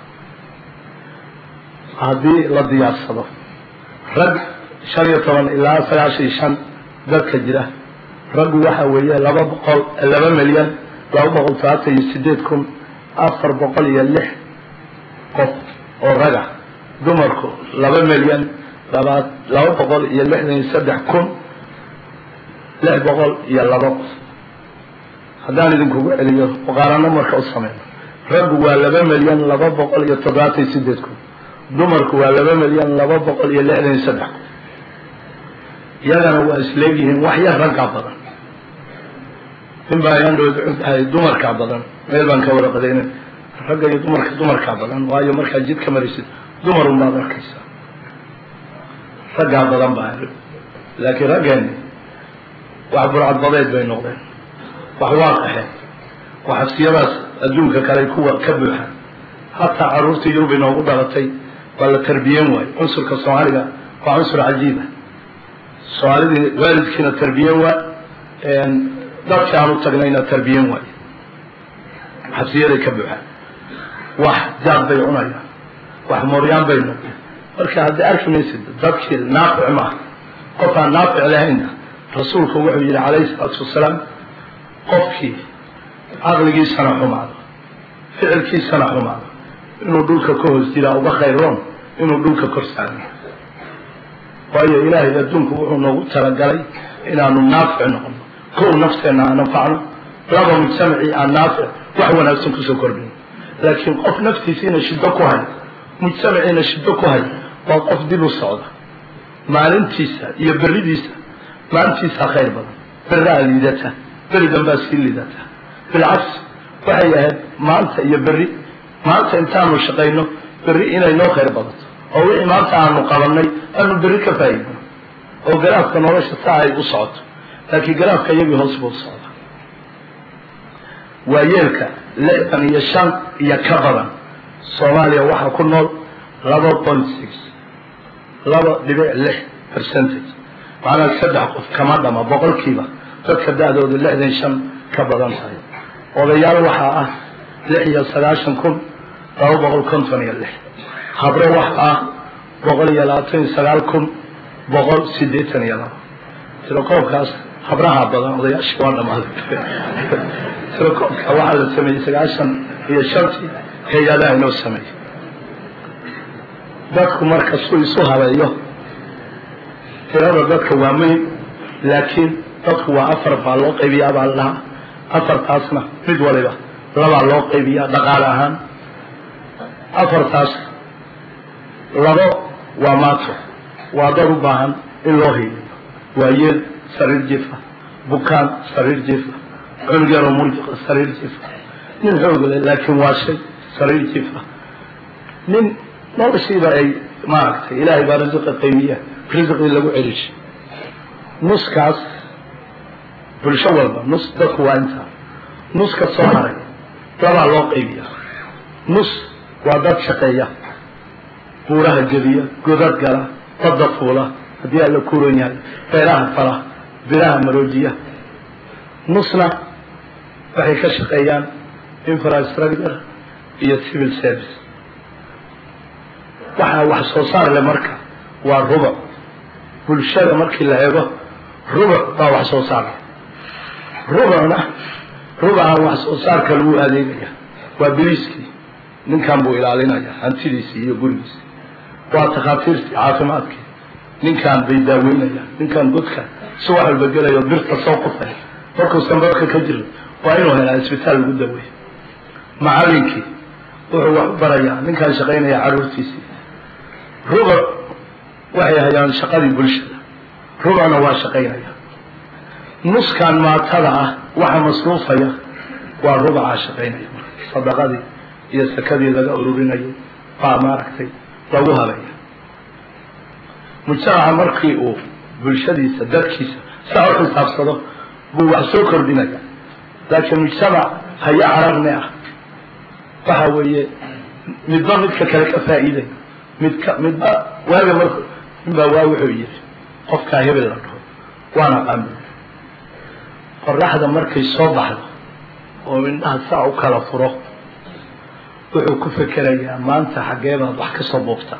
haddii la diyaarsado rag shan iyo toban ilaa sagaashan iyo shan dadka jira raggu waxa weeye laba boqol laba milyan laba boqol talaatan iyo sideed kun afar boqol iyo lix qof oo raga dumarku laba milyan laba laba boqol iyo lixdan iyo saddex kun lix boqol iyo laba qof haddaan idinkugu celiyo muqaarano marka u sameyno raggu waa laba milyan laba boqol iyo toddobaatan iyo sideed kun dumarku waa laba milyan laba boqol iyo lixdan iyo saddex kun iyagana waa isleegyihiin wax yar raggaa badan nin baa ayaan dhood cuntahay dumarkaa badan meel baan ka waraqadayna ragga iyo dumarka dumarkaa badan waayo markaad jid ka marisid dumarun baad arkaysaa raggaa badan baa laakiin raggeeni wax burcadbadeed bay noqdeen wax waa qaxeen wax xabsiyadaas adduunka kale kuwa ka buuxaan hataa caruurtii yurub inoogu dhalatay waa la tarbiyen waayo cunsurka soomaaliga waa cunsur cajiiba soomaalidii waalidkiina tarbiyen waa dadkii aan u tagnayna tarbiyen waayo xabsiyaday ka buuxaan wax jaad bay cunayaan wax mooryaan bay noqdeen marka haddii arki maysid dadkii naafic maaha qof aan naafic lahaynna rasuulku wuxuu yidhi calayhi salaatu wasalaam qofkii caqligiisana xumaado ficilkiisana xumaado inuu dhulka ka hoos jiraa uga khayroon inuu dhulka kor saarno waayo ilaahay adduunku wuxuu noogu talagalay inaanu naafic noqono kow nafteenna aan anfacno laba mujtamacii aan naafic wax wanaagsan kusoo kordhino laakiin qof naftiisiina shiddo ku hay mujtamaciina shiddo ku hay waa qof dib u socda maalintiisa iyo beridiisa maalintiisaa khayr badan beraa liidata beri danbaa sii liidata bilcagsi waxay ahayd maanta iyo berri maanta intaanu shaqayno berri inay noo khayr badato oo wixii maanta aanu qabanay aanu berri ka faa'idno oo garaafka nolosha saa ay u socoto laakiin garaafka iyagii hoos buu socdaa waa yeelka lixdan iyo shan iyo ka badan soomaaliya waxaa ku nool laba point six laba dhibic lix percentage macnaa saddex qof kama dhama boqolkiiba dadka da-dooda lixdan shan ka badan tahay odayaal waxaa ah lix iyo sagaashan kun laba boqol konton iyo lix habre waxa ah boqol iyo labaatan iyo sagaal kun boqol sideetan iyo laba tirokoobkaas habraha badan odayaashii waa dhamaaday tirokoobka waxaa la sameeyey sagaashan iyo shantii hay-adaha inoo sameeyey dadku marka suu isu habeeyo tirada dadka waa muhim laakiin dadku waa afar baa loo qaybiyaa baa la dhahaa afartaasna mid waliba labaa loo qaybiyaa dhaqaale ahaan afartaas labo waa maato waa dad u baahan in loo hiiliyo waa yeel sariir jifa bukaan sariir jifa cunug yaroo murjiqa sariir jifa nin xoogale laakiin waa shay sariir jifa nin noloshiiba ay maaragtay ilaahay baa risiqa qaymiya risiqii lagu celishay nuskaas bulsho walba nus dadku waa intaa nuska soo haray labaa loo qaybiya nus waa dad shaqeeya buuraha gediya godad gala badda fuula haddii alla kuuran yahay beeraha fala biraha maroojiya nusna waxay ka shaqeeyaan infrastructure iyo civil service waxaa wax soo saar leh marka waa rubuc bulshada markii la eego rubuc baa wax soo saar leh rubucna rubucan wax soo saarka lagu adeegaya waa biliiskii ninkan buu ilaalinaya hantidiisii iyo gurigiisii waa takhaatiirtii caafimaadkii ninkan bay daaweynayaan ninkan godka si wax walba gelayo birta soo qufay markuusan dadka ka jirin waa inuu helaa isbitaal lagu daweeyo macallinkii wuxuu wax u barayaa ninkan shaqaynaya caruurtiisii rubuc waxay hayaan shaqadii bulshada rubucna waa shaqaynaya nuskan maatada ah waxa masruufaya waa rubucaa shaqaynaya sadaqadii iyo sakadii laga ururinayo baa maaragtay lagu halaya mujtamaca markii uu bulshadiisa dadkiisa saa u xisaabsado buu wax soo kordhinaya laakiin mujtamac haya cararne ah waxa weeye midba midka kale ka faa'iiday midka midba waaga marku midbaa waa wuxuu yidhi qofkaa hebel la dhaho waana qaami qoraxda markay soo baxdo oo indhaha saa u kala furo wuxuu ku fekerayaa maanta xaggee baad wax ka soo boobtaa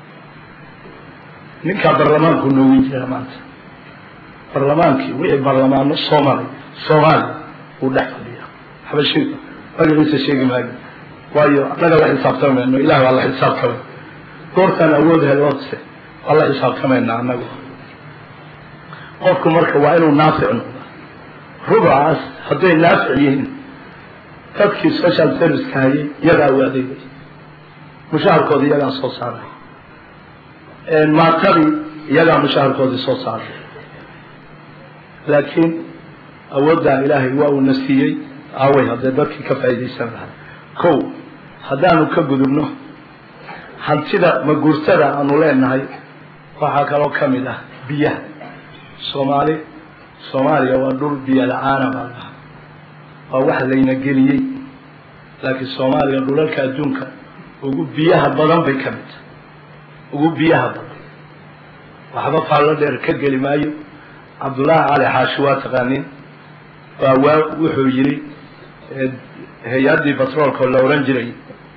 ninkaa barlamaanku noogi jira maanta barlamaankii wixii barlamaano soo maray soomaaliya uu dhex fadhiyaa xabashiga magaciisa sheegi maayo waayo annaga la xisaabtamayno ilaah waa la xisaabtamay goortaan awood heloodse waa la xisaabtamaynaa annagu qofku marka waa inuu naafic noqda rubacaas hadday naafic yihiin dadkii social serviceka hayay iyagaa u adeegay mushaharkooda iyagaa soo saaray maatadii iyagaa mushaharkoodii soo saaray laakiin awooddaa ilaahay waa uuna siiyey aaway haddee dadkii ka faa'iidaysan lahaa kow haddaanu ka gudubno hantida maguurtada aanu leenahay waxaa kaloo ka mid ah biyaha soomaali soomaaliya waa dhul biyo la-aana baa lahaa waa wax layna geliyey laakiin soomaaliya dhulalka adduunka ugu biyaha badan bay ka mid tahay ugu biyaha badan waxba faallo dheer ka geli maayo cabdullaahi cali xaashi waa taqaaniin baa waa wuxuu yidhi hay-addii batroolka oo la ohan jiray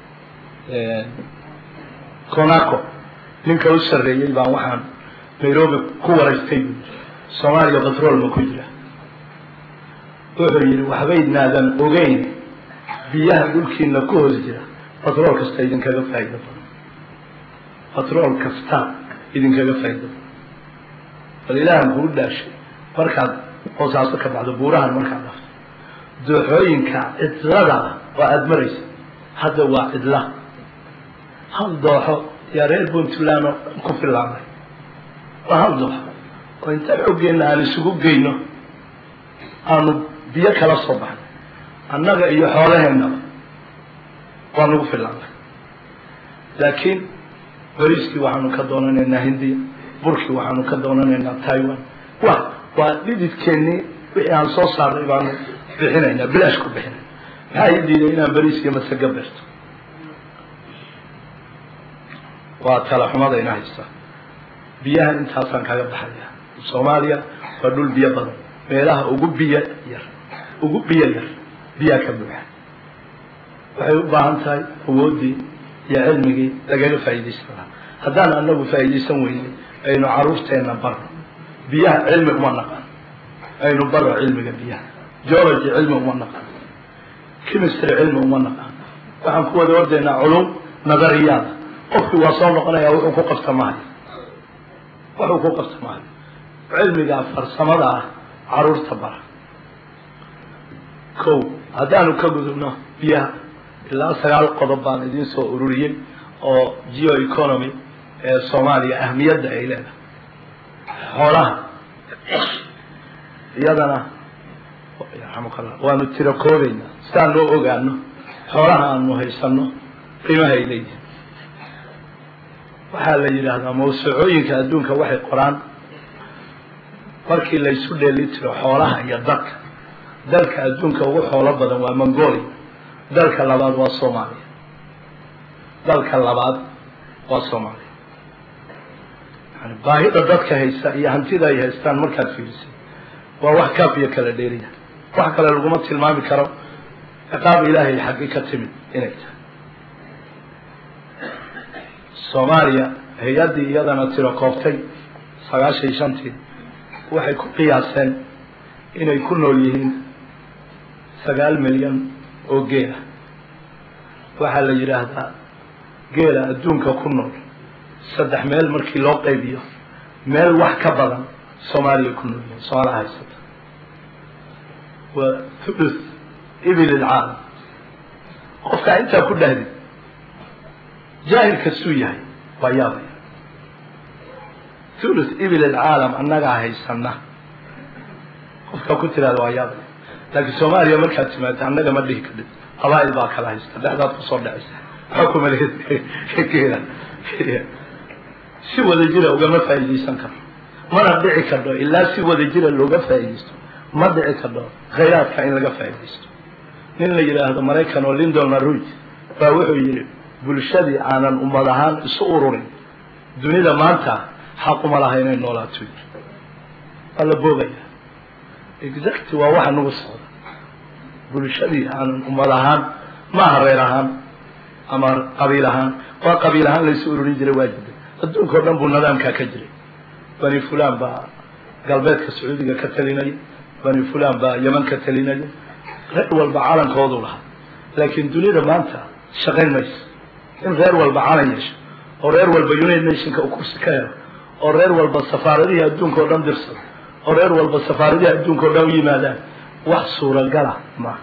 conaco ninka u sarreeyey baan waxaan nairobi ku waraystay soomaaliya batrool ma ku jira wuxuu yidhi waxbaydnaadan ogeyn biyaha dhulkiina ku hoos jira batrool kasta idinkaga faa'ido badan batrool kasta idinkaga faa'ido badan bal ilaahan kuu dhaashay markaad hoosaaso ka baxdo buurahan markaad dhafto dooxooyinka cidlada ah oo aada maraysa hadda waa cidla hal dooxo yaa reer puntland oo dhan ku filaanay waa hal dooxo oo inta xoggeenna aan isugu geyno aanu biyo kala soo baxnay annaga iyo xoolaheennaba waa nagu filaanay laakiin bariiskii waxaanu ka doonanaynaa hindiya burkii waxaanu ka doonanaynaa taiwan wa waa dhididkeennii wixii aan soo saarnay baanu bixinaynaa bilaash ku bixinay maxaa ii diiday inaan bariis iyo masaga beerto waa tala xumadayna haystaa biyaha intaasaan kaga baxaya soomaaliya waa dhul biyo badan meelaha ugu biyo yar ugu biyo yar biyaa ka buuxa waxay u baahan tahay awooddii iyo cilmigii lagaga faa'iidaysan lahaa haddaan anagu faa'iidaysan weynay aynu caruurteenna barno biyaha cilmi uma naqan aynu barno cilmiga biyaha geology cilmi uma naqan chemistry cilmi uma naqan waxaan ku wada ordaynaa culum nadariyaada qofkii waa soo noqonaya wuxuu ku qabta mahayo wuxuu ku qabta mahayo cilmiga farsamada ah caruurta bara kow haddaanu ka gudubno biyaha ilaa sagaal qodob baan idiin soo ururiyey oo geo economy ee soomaaliya ahmiyadda ay leedahay xoolaha iyadana yarxamukallah waanu tiro koobaynaa sidaan loo ogaano xoolaha aanu haysano qiimaha ay leeyihin waxaa la yidhaahdaa mawsuucooyinka adduunka waxay qoraan markii laysu dheeli tiro xoolaha iyo dadka dalka adduunka ugu xoolo badan waa mongolia dalka labaad waa soomaaliya dalka labaad waa soomaaliya yani baahida dadka haysta iyo hantida ay haystaan markaad fiirisay waa wax kaaf iyo kala dheeriya wax kale laguma tilmaami karo ciqaab ilaahay xaggi ka timid inay tahay soomaaliya hay-addii iyadana tiro kooftay sagaashan iyo shantii waxay ku qiyaaseen inay ku nool yihiin sagaal milyan oo geela waxaa la yidhaahdaa geela adduunka ku nool saddex meel markii loo qaybiyo meel wax ka badan soomaaliya ku nool yihiin soomaala haysata waa thuluth ibil ilcaalam qofkaa intaa ku dhahdid jaahil kastuu yahay waa yaabaya thuluth ibil ilcaalam annagaa haysana qofkaa ku tiraada waa yaabaya laakiin soomaaliya markaad timaado annaga ma dhihi kadhid qabaa'il baa kala haysta dhexdaad kusoo dhacaysa waxaa kumaleed geela si wada jira ugama faa'iidaysan karo mana dhici kardho ilaa si wada jira looga faa'iidaysto ma dhici kardho khayraadka in laga faa'iidaysto nin la yidhaahdo maraykan oo lindon laruj baa wuxuu yidhi bulshadii aanan ummad ahaan isu ururin dunida maanta xaquma laha inay noolaato waa la boogaya exact waa waxa nagu socda bulshadii aanan ummad ahaan maaha reer ahaan ama qabiil ahaan waa qabiil ahaan laysu ururin jiray waa jirday adduunka o dhan buu nidaamkaa ka jiray bani fulan baa galbeedka sacuudiga ka talinaya bani fulan baa yeman ka talinaya reer walba calankoodu lahaa laakiin dunida maanta shaqayn mayso in reer walba calan yeesho oo reer walba united nationka uu kursi ka helo oo reer walba safaaradihii adduunka o dhan dirsado oo reer walba safaaradihii adduunka o dhan u yimaadaan wax suuragala maaha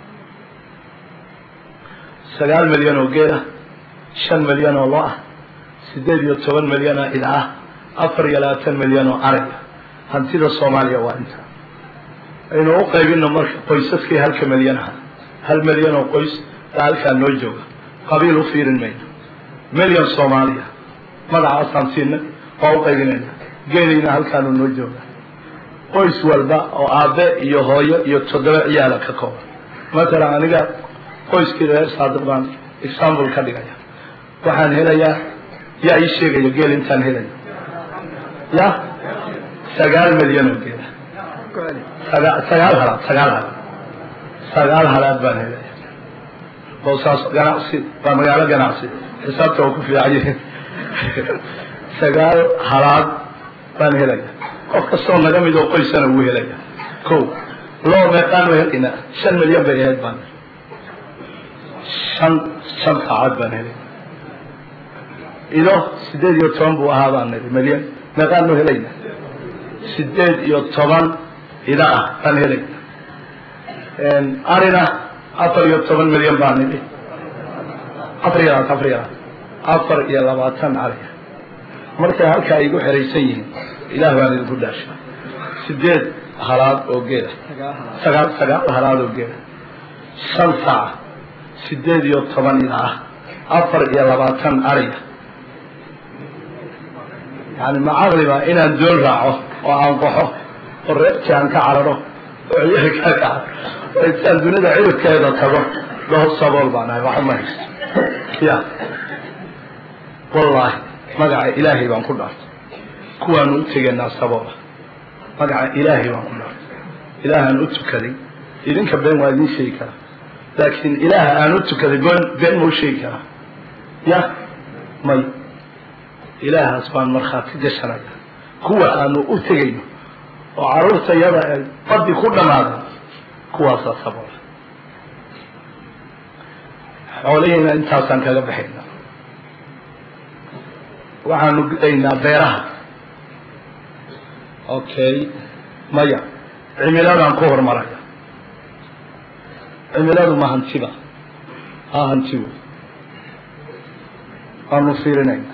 sagaal milyan oo geel ah shan milyan oo lo ah siddeed iyo toban milyan oo ida ah afar iyo labaatan milyan oo arag ah hantida soomaaliya waa inta aynu u qaybino marka qoysaskii halka milyan aha hal milyan oo qoys baa halkaa noo jooga qabiil u fiirin mayno milyan soomaaliya magacaasaan siinay waa u qaybinayna geeliina halkaanu noo jooga qoys walba oo aabe iyo hooyo iyo toddoba ciyaala ka kooban matalan aniga qoyskii reer saadiq baan example ka dhigaya waxaan helayaa yaa ii sheegaya geel intaan helayo ya sagaal milyan oo geela saga sagaal halaad sagaal halaad sagaal halaad baan helaya boosaas ganacsi waa magaalo ganacsi xisaabta waa ku fiican yihiin sagaal halaad baan helaya qof kastoo naga mid oo qoysana wuu helaya ko loo meeqaan wa helayna shan milyan bay ahayd baan shan shan saacad baan helay ido sideed iyo toban buu ahaa baan niri milyan meeqaanu helayna sideed iyo toban ida ah baan helayna arina afar iyo toban milyan baan nidhi afar iyo labaatan afar iyo labaatan afar iyo labaatan ariya markay halkaa igu xeraysan yihiin ilaah baan idinku dhaasha sideed halaad oo geela sagaal sagaal halaad oo geela shan saaca sideed iyo toban ida ah afar iyo labaatan ariya yani ma caqliba inaan doon raaco oo aan qaxo oo reerkii aan ka cararo oo ciyaalkaa ka cararo oo intaan dunida ciribkeeda tago dhaho sabool baan ahay waxuma haysto ya wallaahi magaca ilaahay baan ku dhaartay kuwaanu u tegaynaa saboola magaca ilaahay baan ku dhaartay ilaahaan u tukaday idinka been waa idiin sheegi karaa laakiin ilaaha aan u tukaday been been ma u sheegi karaa ya may ilaahaas baan markhaati gashanaya kuwa aanu u tegayno oo carruurta yada ay baddi ku dhammaaday kuwaasaa saboola xoolihiina intaasaan kaga baxayna waxaanu gudaynaa beeraha okay maya cimiladaan ku horumaraya cimiladu ma hantiba ha hanti wey waanu fiirinayna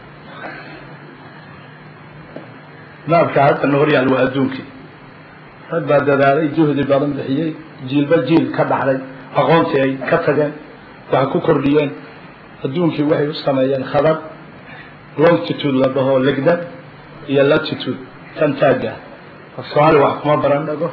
naabka hadda na horyaal waa adduunkii rag baa dadaalay juhdi badan bixiyey jiilba jiil ka dhaxlay aqoontii ay ka tageen waxay ku kordhiyeen adduunkii waxay u sameeyeen khadar longtitude la dhaho legdan iyo latitude kan taagga soomaali wax kuma baran dhago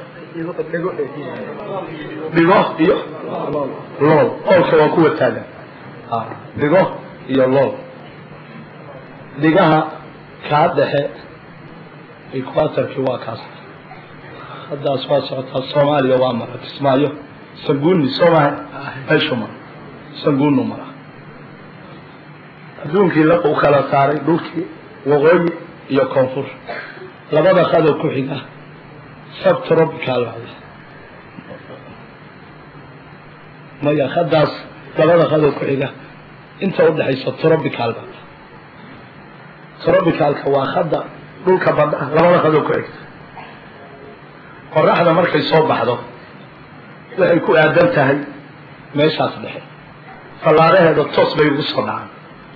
dhigo iyo lool oolka waa kuwa taagan dhigo iyo lool dhigaha kaa dhexe equatorkii waa kaas haddaas waa socotaa soomaaliya waa mara kismaayo sanguuni soo maha meeshu mara sanguunu mara adduunkii la u kala saaray dhulkii waqooyi iyo koonfur labada qado ku xiga subtropical maya haddaas labada qado ku xiga inta udhexaysa tropical ba tropicalka waa hadda dhulka badda labada qado ku xigta qoraxda markay soo baxdo waxay ku aadan tahay meeshaas dhexe fallaaraheeda toos bay ugu soo dhacaan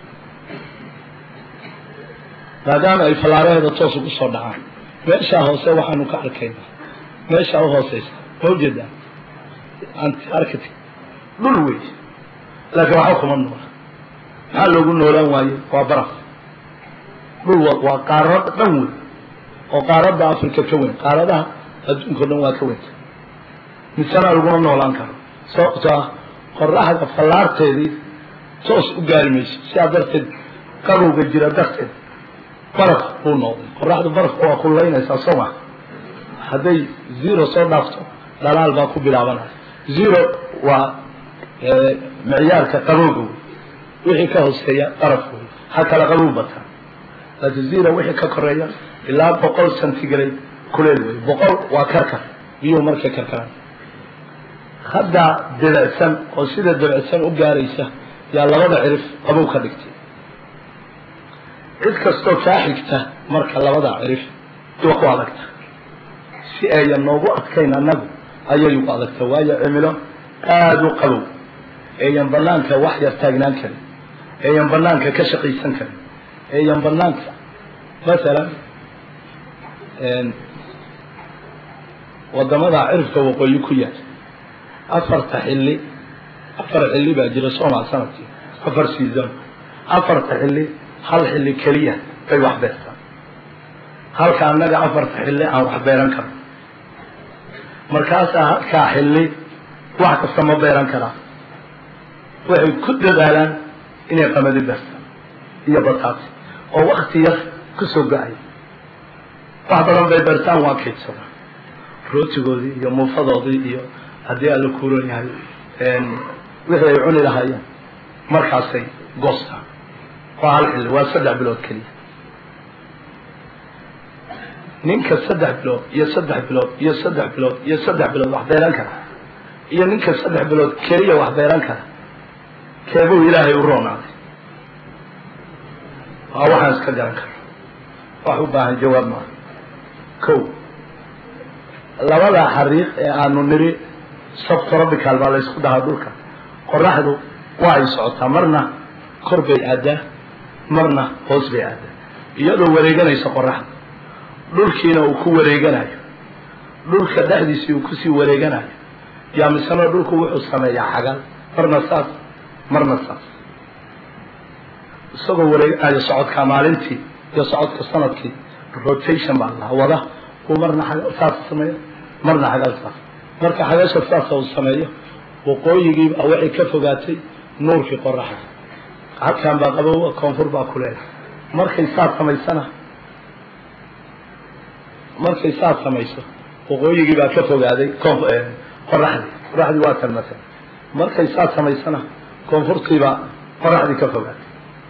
maadaama ay fallaaraheeda toos ugu soo dhacaan meeshaa hoose waxaanu ka arkaynaa meeshaa u hooseysa ma ujeedaa antarctic dhul wey laakiin waxba kuma noola maxaa loogu noolaan waaye waa baraf dhul waa qaarad dhan wey oo qaaradda africa ka weyn qaaradaha adduunka o dhan waa ka weynta misana laguma noolaan karo sababto ah qoraxda fallaarteedii toos u gaari mayso sidaa darteed qabowga jira darteed baraf buu noqday qoraxdu barafka waa kullaynaysaa soo ma hadday zero soo dhaafto dhalaal baa ku bilaabanaya zero waa micyaarka qabowga wey wixii ka hooseeya baraf wey ha kala qabow bataa laakiin zero wixii ka koreeya ilaa boqol centigrade kuleel wey boqol waa karkar biyuhu markay karkaraan haddaa debecsan oo sida debecsan u gaaraysa yaa labada cirif qabow ka dhigtay cid kastoo kaa xigta marka labada cirif waa ku adagta si ayan noogu adkayn annagu ayay ugu adagta waayo cimilo aada u qabow eeyan banaanka wax yar taagnaan karin eeyan banaanka ka shaqaysan karin eeyan banaanka masalan wadamada cirifka waqooyi ku yaal afarta xilli afar xilli baa jira soomaa sanadkii afar season afarta xilli hal xilli keliya bay wax beertaan halka annaga afarta xilli aan wax beeran karno markaasaa halkaa xilli wax kasta ma beeran karaa waxay ku dadaalaan inay qamadi beertaan iyo bataati oo wakti yar kusoo go-ay wax badan bay beertaan waa kaydsadaan rootigoodii iyo muufadoodii iyo haddii alla kuuran yahay wixii ay cuni lahaayeen markaasay goostaan waa hal xilli waa saddex bilood keliya ninka saddex bilood iyo saddex bilood iyo saddex bilood iyo saddex bilood wax beeran kara iyo ninka saddex bilood keliya wax beeran kara keebuu ilaahay u roonaaday waa waxaan iska garan karo wax u baahan jawaab maaha ko labada xariiq ee aanu niri subtropical baa laysku dhahaa dhulka qoraxdu waa ay socotaa marna kor bay aadaa marna hoos bay aadaa iyadoo wareeganaysa qoraxda dhulkiina uu ku wareeganayo dhulka dhexdiisii uu kusii wareeganayo yaa misena dhulku wuxuu sameeyaa xagal marna saas marna saas isagoo wareeganayo socodka maalintii iyo socodka sanadkii rotation baa lahaa wada uu marna xagal saas sameeyo marna xagal saas marka xagasha saasa uu sameeyo waqooyigiibaa waxay ka fogaatay nuurkii qoraxda halkan baa qabowa koonfur baa kuleedahay markay saas samaysana markay saas samayso waqooyigii baa ka fogaaday qoraxdii qoraxdii waa kalmatan markay saas samaysana koonfurtiibaa qoraxdii ka fogaaday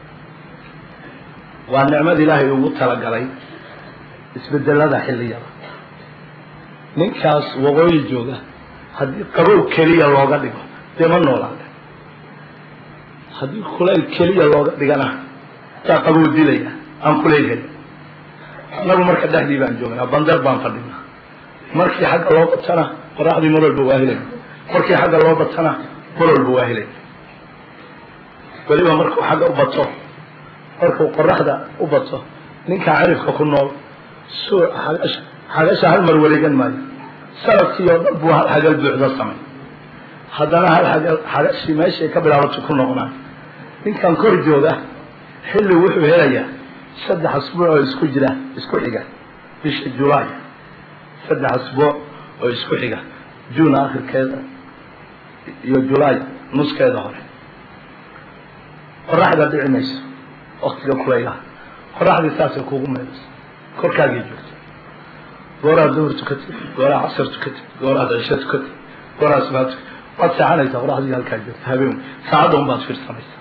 waa nicmad ilaahay ugu talagalay isbedelada xilliyada ninkaas waqooyi jooga haddii qabow keliya looga dhigo dee ma noolaada haddii kulayl keliya looga dhigana taa qabow dilaya aan kulayl helin annagu marka dhexdii baan joognaa bandar baan fadhinaa markii xagga loo qabtana qoraxdii mar walba waa helayna markii xagga loo batana mar walba waa helay weliba markuu xagga u bato markuu qoraxda u bato ninkaa cirifka ku nool suu xagasha hal mar wareegan maayo sanadkii oo dhan buu hal xagal buuxda samay haddana hal xagal xagashii meeshay ka bilaabato ku noqnaa ninkan kor jooga xilli wuxuu helayaa saddex asbuuc oo isku jira isku xiga bisha julaay saddex asbuuc oo isku xiga juun akhirkeeda iyo julaay nuskeeda hore qoraxda dhici mayso waktiga kulaylaha qoraxdii saasay kuugu meelayso korkaagii joogto gooraad duhur tukatid gooraa casar tukatid gooraad cisho tukatid gooraa subaa tukatid waad seexanaysaa qoraxdii halkaa joogto habeen saacadda un baad fiirsanaysaa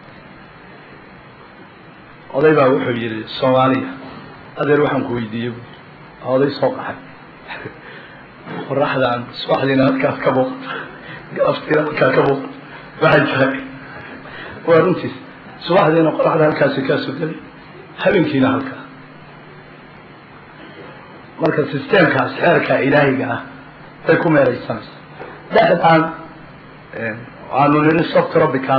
oday baa wuxuu yidhi soomaaliya adeer waxaan ku weydiiyey bu oday soo qaxay qoraxdaan subaxdiina halkaas ka muuqata galabtiina halkaa ka muuqata waxay tahay waa runtiis subaxdiina qoraxda halkaasi kaasoo gelay habeenkiina halkaa marka sisteemkaas xeerka ilaahiga ah bay ku meeraysanaysa dhexdaan waanu niri soft tropical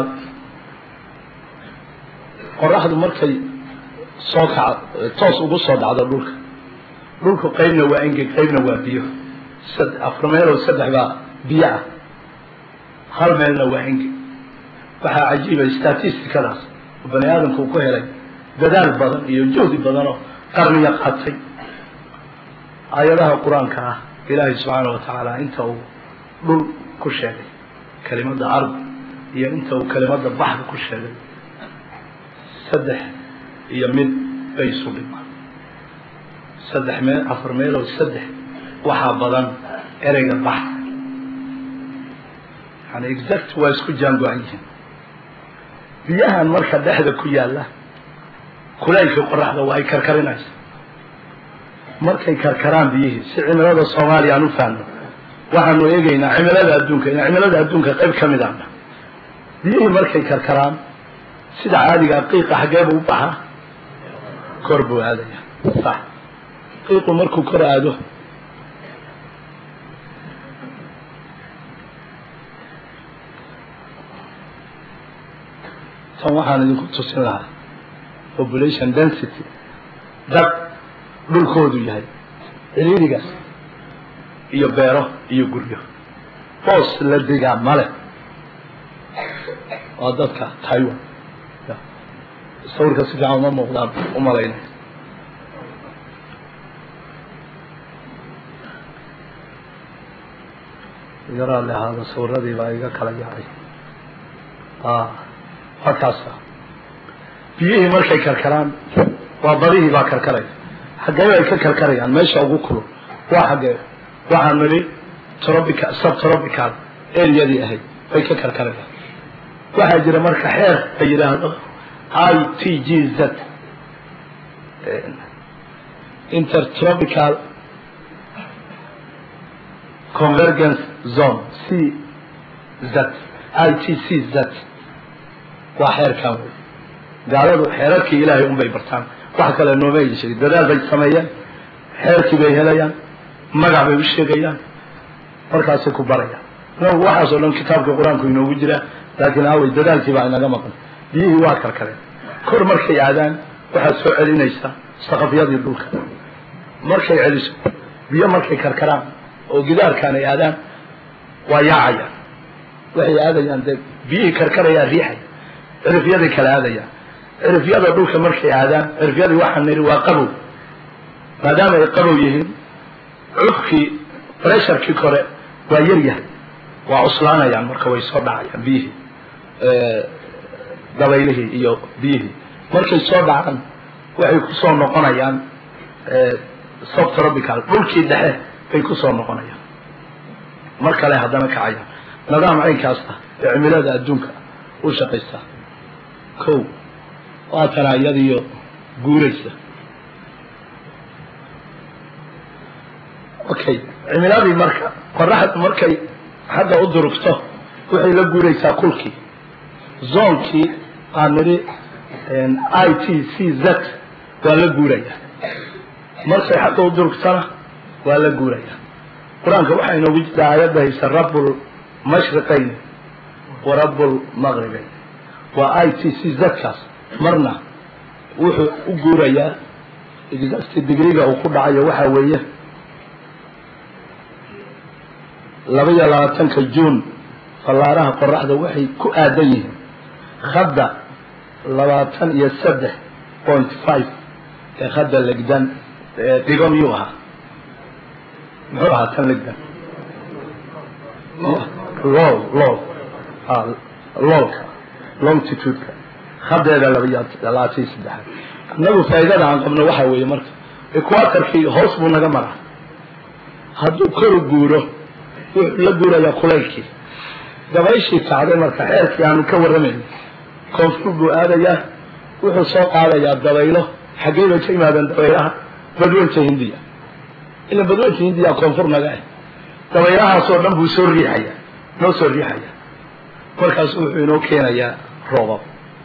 qoraxdu markay soo kaca toos ugu soo dhacdo dhulka dhulku qaybna waa engeg qaybna waa biyo afar meeloo saddex baa biyo ah hal meelna waa engeg waxaa cajiiba statisticadaas oo bani aadamku ku helay dadaal badan iyo juhdi badan oo qarniya qaatay aayadaha qur-aanka ah ilaahay subxaana wa tacaala inta uu dhul ku sheegay kelimada ard iyo inta uu kelimada baxda ku sheegay saddex iyo mid bay isu dhimaan saddex meel afar meelood saddex waxaa badan ereyga baxda yani exact waa isku jaango-an yihiin biyahan marka dhexda ku yaalla kulaylkii qoraxda waa ay karkarinaysa markay karkaraan biyihii si cimilada soomaaliya aan u fahno waxaanu eegaynaa cimilada adduunka in cimilada adduunka qayb ka mid ahna biyihii markay karkaraan sida caadigaa qiiqa xaggee buu u baxaa kor buu aadaya sax qiiqu markuu kor aado tan waxaan idinku tusin lahaa population density dad dhulkoodu yahay ciriirigaas iyo beero iyo guryo boos la degaa male waa dadka taiwan sawirka si fiican uma muuqdaan u malaynay yaraa le ahaada sawiradii baa iga kala yaacay waa kaasa biyihii markay karkaraan waa badihii baa karkaraya xaggee ay ka karkarayaan meesha ugu kulul waa xaggee waxaan nidhi tropical subtropical areadii ahayd bay ka karkarayaan waxaa jira marka xeer la yidhaahdo i t g z intertropical convergence zone c z i t c z waa xeerkan wey gaaladu xeerarkii ilaahay un bay bartaan wax kale nooma ay sheegin dadaal bay sameeyeen xeerkii bay helayaan magac bay u sheegayaan markaasay ku barayaan inagu waxaasoo dhan kitaabkii qur-aanku inoogu jira laakiin awey dadaalkii baa inaga maqan biyihii waa karkareen kor markay aadaan waxaad soo celinaysaa saqafyadii dhulka markay celiso biyo markay karkaraan oo gidaarkaan ay aadaan waa yaacayaan waxay aadayaan dee biyihii karkarayaa riixay cirifyaday kala aadayaan cirifyada dhulka markay aadaan cirifyadii waxaan nidhi waa qabow maadaama ay qabow yihiin cufkii pressurkii kore waa yar yahay waa cuslaanayaan marka way soo dhacayaan biyihii dabaylihii iyo biyihii markay soo dhacaan waxay kusoo noqonayaan subtropical dhulkii dhexe bay kusoo noqonayaan mar kale haddana kacayaan nidaam caynkaas ah ee cimilada adduunka u shaqaysa ko waatana iyadiyo guuraysa okay cimiladii marka qoraxda markay xagga u durugto waxay la guuraysaa kulkii zoonkii aan nidhi i t c z waa la guuraya markay xagga u durugtana waa la guuraya qur-aanka waxaa inoogu jirta aayadda haysa rabu mashriqayn wa rablmaqribayn waa i t c zadkaas marna wuxuu u guurayaa exact digriga uu ku dhacayo waxaa weeye laba iyo labaatanka juun fallaaraha qoraxda waxay ku aadan yihiin khadda labaatan iyo saddex point five ee khadda legdan dhigo miyuu ahaa muxuu ahaa tan legdan lol lol lolka longtitudeka hadeeda labaiyo labaatan iyo saddexaad innagu faa'iidada aan qabno waxaa weeye marka equatorkii hoos buu naga maraa hadduu koru guuro wuxuu la guurayaa kulaylkii dabayshii kacday marka xeerkii aanu ka warramayno koonfur buu aadayaa wuxuu soo qaadayaa dabaylo xaggey bay ka yimaadeen dabaylaha badweynta hindiya ila badweynta hindiya koonfur naga ah dabaylahaasoo dhan buu soo riixaya noo soo riixaya markaas wuxuu inoo keenayaa roobab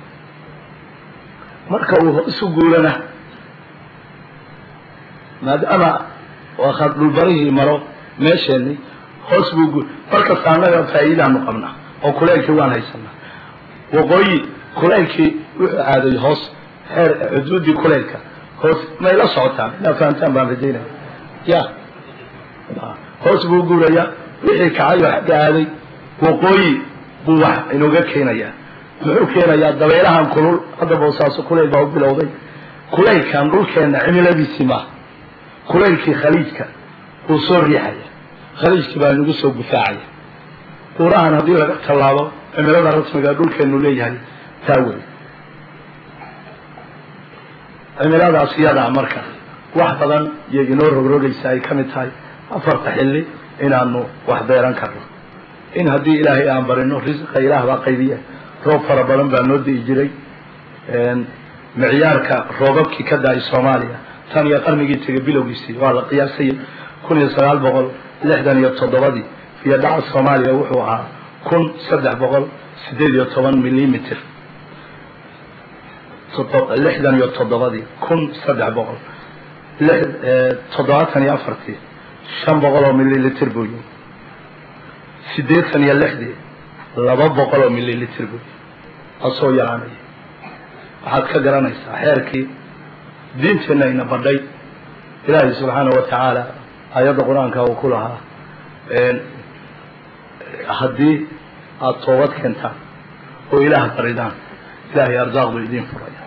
marka uu hoosu guurana maadaama wakad dhulbarihii maro meesheenni hoos buu guur markasta annaga faa'iidaanu qabnaa oo kulaylkii waan haysanaa waqooyi kulaylkii wuxuu aaday hoos xeer xuduuddii kulaylka hoos may la socotaan inaa fahantaan baan rajaynaya ya hoos buu guurayaa wixii kacay oo xagga aaday waqooyi buu wax inooga keenayaa muxuu keenayaa dabeelahan kulul hadda boosaaso kulayl baa u bilowday kulaylkan dhulkeenna cimiladiisii maaha kulaylkii khaliijka wuu soo riixaya khaliijkii baa nagu soo gufaacaya buurahan haddii laga tallaabo cimilada rasmiga dhulkeenu leeyahay taa wey cimiladaas iyadaa marka wax badan iyo inoo rogrogaysa ay ka mid tahay afarta xilli inaanu wax beeran karno in haddii ilaahay aan barino risqa ilaah baa qaybiya roob fara badan baa noo di'i jiray micyaarka roobabkii ka da-ay soomaaliya tan iyo qarnigii tegay bilowgiisii waa la qiyaasayay kun iyo sagaal boqol lixdan iyo toddobadii iyo dhaca soomaaliya wuxuu ahaa kun saddex boqol sideed iyo toban millimeter lixdan iyo toddobadii kun saddex boqol toddobaatan iyo afartii shan boqol oo milliliter buu yimi siddeetan iyo lixdii laba boqol oo milliliter buu yimi asoo yaraanaya waxaad ka garanaysaa xeerkii diinteenna ina badhay ilaahay subxaana wa tacaala ayadda qur-aanka uu ku lahaa haddii aada toobad keentaan oo ilaah baridaan ilaahay arsaaqdu idiin furaya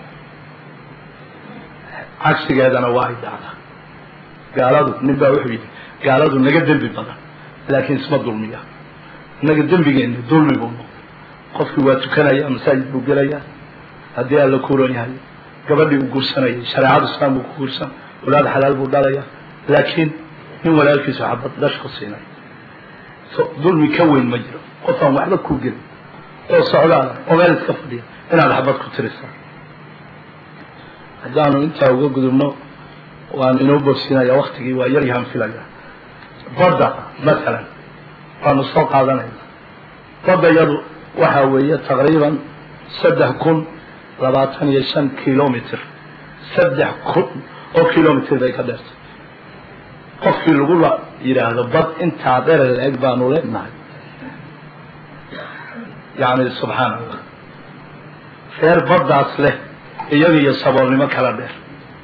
cagsigeedana waa ay dhacdaa gaaladu nin baa wuxuu yidhi gaaladu naga dembi badan laakiin isma dulmiya innaga dembigeenna dulmi buu noqday qofkii waa tukanaya masaajid buu gelaya haddii alla kuuran yahay gabadhii uu guursanayay shareecada islaam buu ku guursan walaad xalaal buu dhalaya laakiin nin walaalkiisu xabad dhash ku siinay dulmi ka weyn ma jiro qofaan waxba kuu gelin oo socdaala oo meel iska fadhiya inaad xabad ku tirisa haddaanu intaa uga gudubno waan inoo bogsinaya waktigii waa yar yahan filaya badda masalan waanu soo qaadanayna badda yadu waxaa weeye taqriiban saddex kun labaatan iyo shan kilomitr saddex kun oo kilomitr bay ka dheertay qofkii lagula yidhaahdo bad intaa dherer la-eg baanu leenahay yacni subxaana allah reer baddaas leh iyaga iyo saboolnimo kala dheer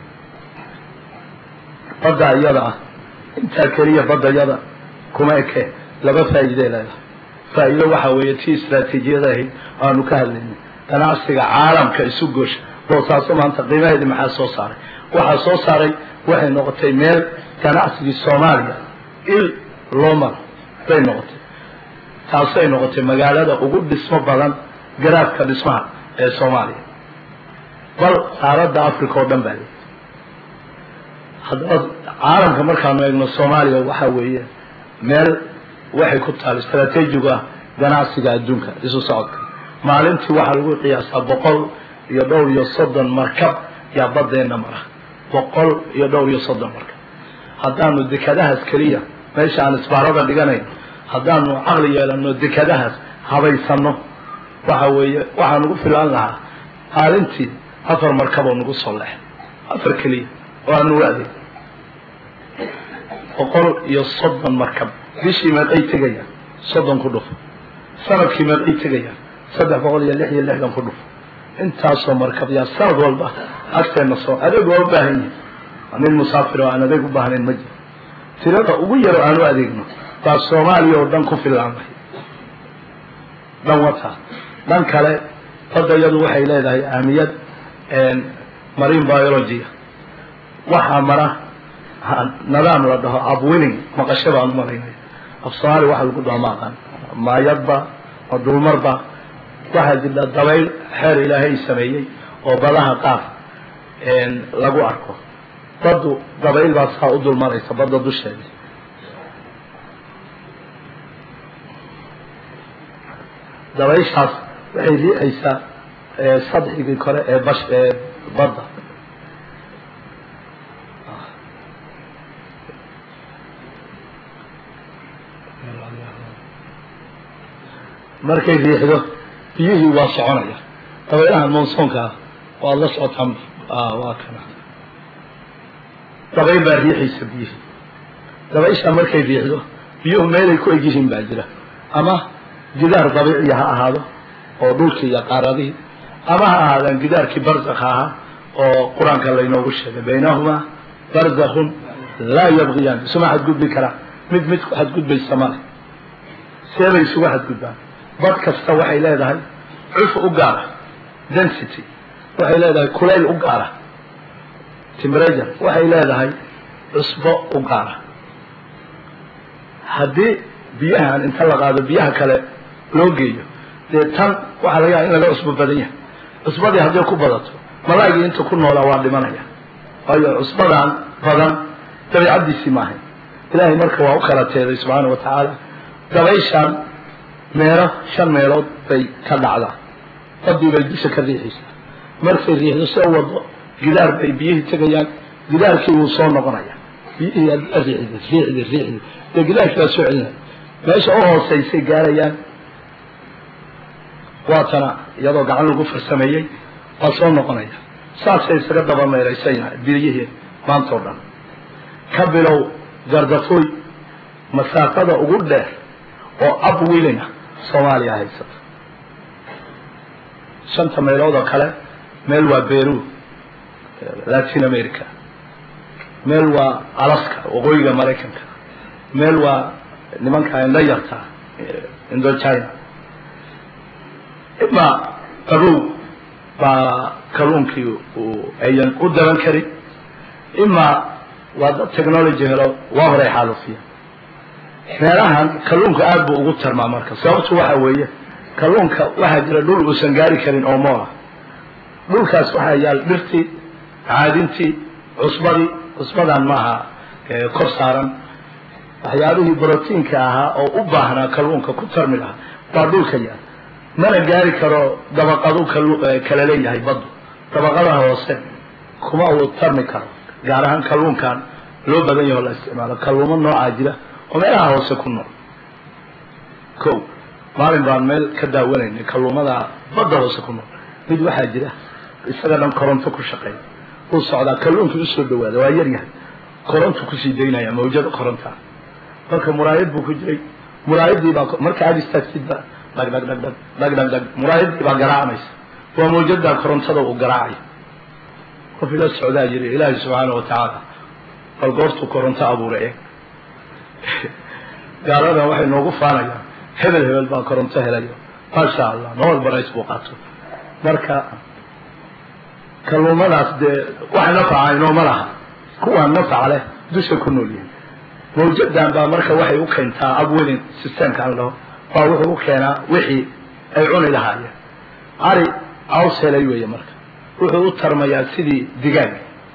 badda iyada ah intaa keliya badda yada kuma eke laba faa'iidey leedahay faa'iido waxaa weeye tii istraatiijiyada ahayd aanu ka hadlaynay ganacsiga caalamka isu goosha boosaaso maanta qiimaheedii maxaa soo saaray waxaa soo saaray waxay noqotay meel ganacsigii soomaaliya il loo maro bay noqotay taasay noqotay magaalada ugu dhismo badan garaafka dhismaha ee soomaaliya bal qaaradda africa oo dhan baa leey haddaba caalamka markaanu eegno soomaaliya waxaa weeye meel waxay ku taal istraatiijigu ah ganacsiga adduunka isu socodka maalintii waxaa lagu qiyaasaa boqol iyo dhowr iyo soddon markab yaa baddeenna mara boqol iyo dhowr iyo soddon markab haddaanu dekadahaas keliya meesha aan isbaarada dhiganayn haddaanu caqli yeelano dekadahaas habaysano waxa weeye waxaa nagu filaan lahaa maalintii afar markaboo nagu soo leex afar keliya oo aanu adeeg boqol iyo soddon markab bishii meeqay tegaya soddon ku dhufo sanadkii meeqay tegayaan saddex boqol iyo lix iyo lixdan ku dhufo intaasoo markab yaa sanad walba agteenna soo adeeg waa u baahan yihin nin musaafir oo aan adeeg u baahnayn ma jiro tirada ugu yaro aan u adeegno baa soomaaliya oo dhan ku filaanay dhan wataa dhan kale badda iyadu waxay leedahay ahmiyad marine biology waxaa mara nidaam la dhaho abwinning maqasho baan umalaynaya af soomaali waxa lagu dhaho ma aqaan maayadba ma dulmarba waxaa jirta dabayl xeer ilaahay sameeyey oo badaha qaar lagu arko baddu dabayl baa saa u dulmaraysa badda dusheeda dabayshaas waxay riixaysaa sadxigii kore ee bash ee badda markay riixdo biyihii waa soconaya dabaylahan monsoonka ah waad la socotaan waa kana dabayl baa riixaysa biyihii dabaysha markay riixdo biyuhu meelay ku eg yihiin baa jira ama gidaar dabiiciya ha ahaado oo dhulkii iyo qaaradihii ama ha ahaadaan gidaarkii barzakha ahaa oo qur-aanka laynoogu sheegay baynahumaa barzakhun laa yabgiyaan isuma xadgudbi karaan mid mid ku xadgudbaysa male seebay isugu xadgudbaan bad kasta waxay leedahay cuf u gaara density waxay leedahay kulayl u gaara temperature waxay leedahay cusbo u gaara haddii biyahan inta la qaado biyaha kale loo geeyo dee tan waxaa laga yaaba in laga cusbo badan yahay cusbadii hadday ku badato malaagii inta ku noolaa waa dhimanaya waayo cusbadan badan dabiicaddiisii maahay ilaahay marka waa u kala teeday subxaana wa tacaala dabayshan meelo shan meelood bay ka dhacdaa badii bay dusha ka riixaysaa markay riixdo soo wado gidaar bay biyihii tegayaan gidaarkii wuu soo noqonaya biyihii riixdi riixdi riixdi dee gidaarkii baa soo celinaya meesha u hooseysay gaarayaan waatana iyadoo gacan lagu farsameeyey waa soo noqonaya saasay isaga daba meeraysayna biyihii maanta o dhan ka bilow gardafooy masaafada ugu dheer oo abwilina soomaaliya haysata shanta meelood oo kale meel waa beru latin america meel waa alaska waqooyiga maraykanka meel waa nimanka indho yarta indochina ima qabow baa kalluunkii uu ayan u daban karin ima waa dad technology helo waa horay xaalufiya meelahan kalluunka aada buu ugu tarmaa marka sababtu waxa weeye kalluunka waxaa jira dhul uusan gaari karin oo moola dhulkaas waxaa yaal dhirtii caadintii cusbadii cusbadan maaha kor saaran waxyaabihii brotiinka ahaa oo u baahnaa kalluunka ku tarmi lahaa baa dhulka yaal mana gaari karo dabaqadu kala leeyahay baddu dabaqada hoose kuma uu tarmi karo gaar ahaan kalluunkan loo badan yaho la isticmaalo kalluumo noocaa jira oo meelaha hoose ku nool ko maalin baan meel ka daawanaynay kalluumada badda hoose ku nool mid waxaa jira isaga dhan koronto ku shaqeeya uu socdaa kalluunkii usoo dhawaada waa yar yahay korontu kusii daynaya mawjada korontaa marka muraayad buu ku jiray muraayadii baa marka aad istaagtidba dhag dhag dhag dhag dhag dhag dhag muraayadii baa garaacanaysa waa mawjadaa korontada uu garaacaya qof ila socdaa yiri ilaahay subxaana wa tacaala bal goortuu koronto abuuray eeg gaaladan waxay noogu faanayaan hebel hebel baa koronto helayo maasha allah nobel barays buu qaato marka kalluumadaas dee wax nafaca inooma laha kuwaan nafaca leh dusha ku nool yihin mawjadan baa marka waxay u keentaa abwelin systemkaan laho baa wuxuu u keenaa wixii ay cuni lahaayeen ari caws helay weeye marka wuxuu u tarmayaa sidii digaag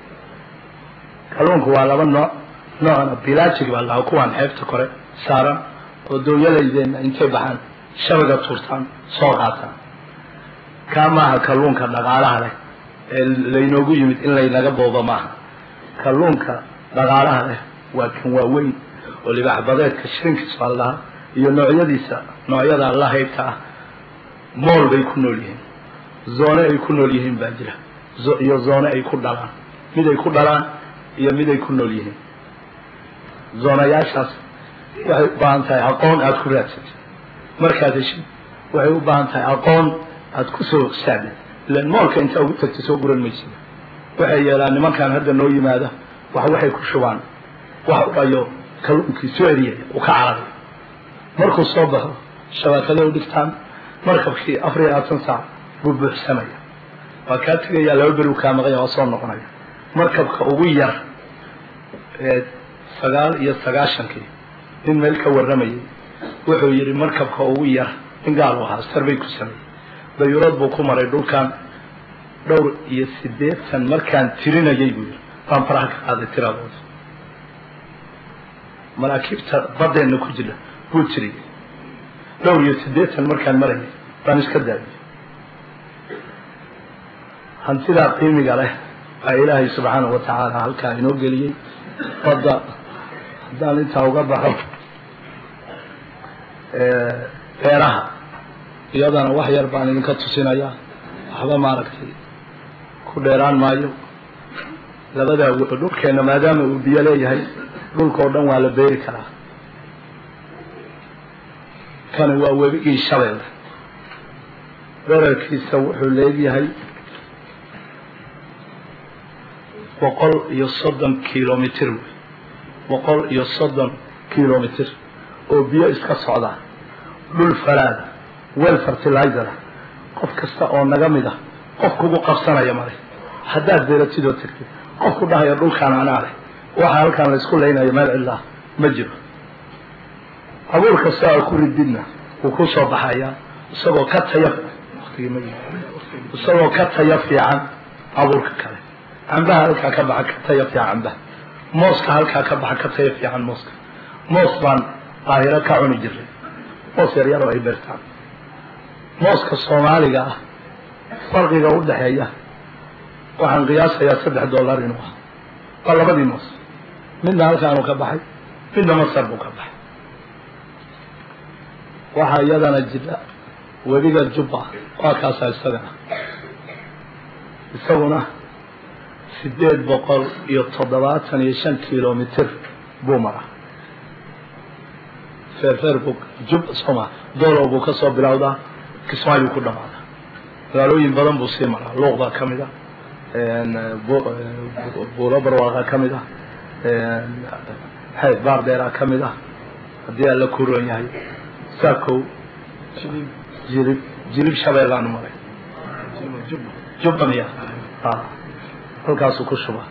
kalluunku waa laba nooc noocna bilaajig baa lahaa kuwaan xeebta kore saaran oo dooyalaydeenna intay baxaan shabaga tuurtaan soo qaataan kaa maaha kalluunka dhaqaalaha leh ee laynoogu yimid in laynaga boobo maaha kalluunka dhaqaalaha leh waa kan waaweyn oo libaaxbadeedka shirinkiisa baa lahaa iyo noocyadiisa noocyada la haybta ah mool bay ku nool yihiin zoone ay ku nool yihiin baa jira iyo zoone ay ku dhalaan mid ay ku dhalaan iyo mid ay ku nool yihiin zoonayaashaas waxay u baahan tahay aqoon aada ku raadsatay markaad heshid waxay u baahan tahay aqoon aad ku soo saacdid ilan moolka intaa ugu tagta soo guran maysid waxay yeelaan nimankan hadda noo yimaada wax waxay ku shubaan wax u dhayo kalluunkii soo eriyay u ka cararay markuu soo baxo shabaakaday u dhigtaan markabkii afar iyo labaatan saac buu buuxsamaya waa kaa tegayaa laba beri u kaa maqanya waa soo noqonaya markabka ugu yar ee sagaal iyo sagaashankii nin meel ka warramayay wuxuu yidhi markabka ugu yar in gaal u ahaa sarbay ku sameeyey dayuurad buu ku maray dhulkan dhowr iyo siddeetan markaan tirinayay buu yidhi baan faraha ka qaaday tiradooda maraakiibta baddeenna ku jira buu tiriyey dhowr iyo siddeetan markaan marayay baan iska daayay hantidaa qiimiga leh baa ilaahay subxaanahu wa tacaala halkaa inoo geliyey badda haddaan intaa uga baxo beeraha iyadana wax yar baan idinka tusinayaa waxba maaragtay ku dheeraan maayo labadaa dhulkeenna maadaama uu biyo leeyahay dhulkao dhan waa la beeri karaa kani waa webigii shabeelle dherarkiisa wuxuu leegyahay boqol iyo soddon kilomitr wey boqol iyo soddon kilomitr oo biyo iska socdaa dhul falaada wel fertilizer ah qof kasta oo naga mid ah qof kugu qabsanaya male haddaad beeratid oo tagtid qof ku dhahaya dhulkaan anaa leh waxa halkaan laysku laynayo meel cidlaah ma jiro abuur kasta aa ku rididna wuu ku soo baxayaa isagoo ka taya isagoo ka taya fiican abuurka kale cambaha halkaa ka baxa ka taya fiican cambaha mooska halkaa ka baxa ka taya fiican mooska moos baan qaahiro ka cuni jiray moos yar yar oo ay beertaan mooska soomaaliga ah farqiga u dhexeeya waxaan qiyaasayaa saddex dollar inuu ah waa labadii moos midna halkaanuu ka baxay midna masar buu ka baxay waxaa iyadana jira webiga jubba waa kaasaa isagana isaguna sideed boqol iyo toddobaatan iyo shan kilomitr buu maraa feerfeer buu jub soma doolow buu ka soo bilowdaa kismaayuu ku dhamaadaa magaalooyin badan buu sii maraa luuq baa ka mid a buulo barwaaqaa ka mid ah xayd baardheeraa ka mid ah haddii alla ku roon yahay saakow jilib jilib shabeellaanu maray jubba miya halkaasuu ku shubaa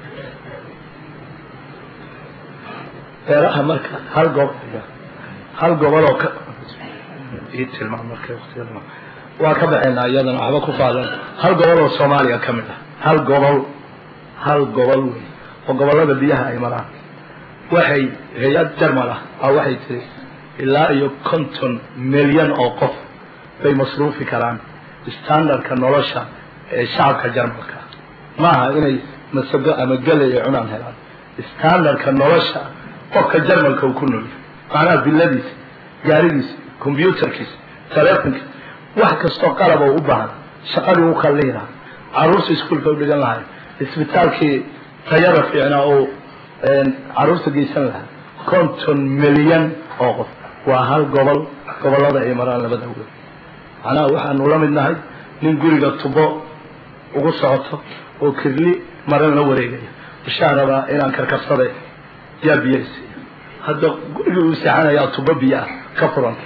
beeraha marka hal gob hal goboloo ka ii tilmaam marka waqtiga waa ka baxaynaa iyadana waxba ku qaadan hal gobol oo soomaaliya ka mid ah hal gobol hal gobol wey oo gobollada biyaha ay maraan waxay hay-ad jarmal ah a waxay tiri ilaa iyo konton milyan oo qof bay masruufi karaan standardka nolosha ee shacabka jarmalka maaha inay masago ama gelay ay cunaan helaan standardka nolosha qofka jarmalka uu ku noolyahay macnaha billadiisa gaarigiisa combyutarkiisa telefonkiisa wax kastoo qalab oo u baahan shaqadii u kallihi lahaa caruurta iskuolka u dhigan lahay isbitaalkii tayada fiicnaa oo caruurta geysan lahaa konton milyan oo qof waa hal gobol gobollada ay maraan labada wel macnaha waxaanu la mid nahay nin guriga tubo ugu socoto oo kirli maran la wareegaya bishaan rabaa inaan karkarsada yaa biyaysiiya hadda gurigii uu seexanayaa tubo biyo ah ka furanta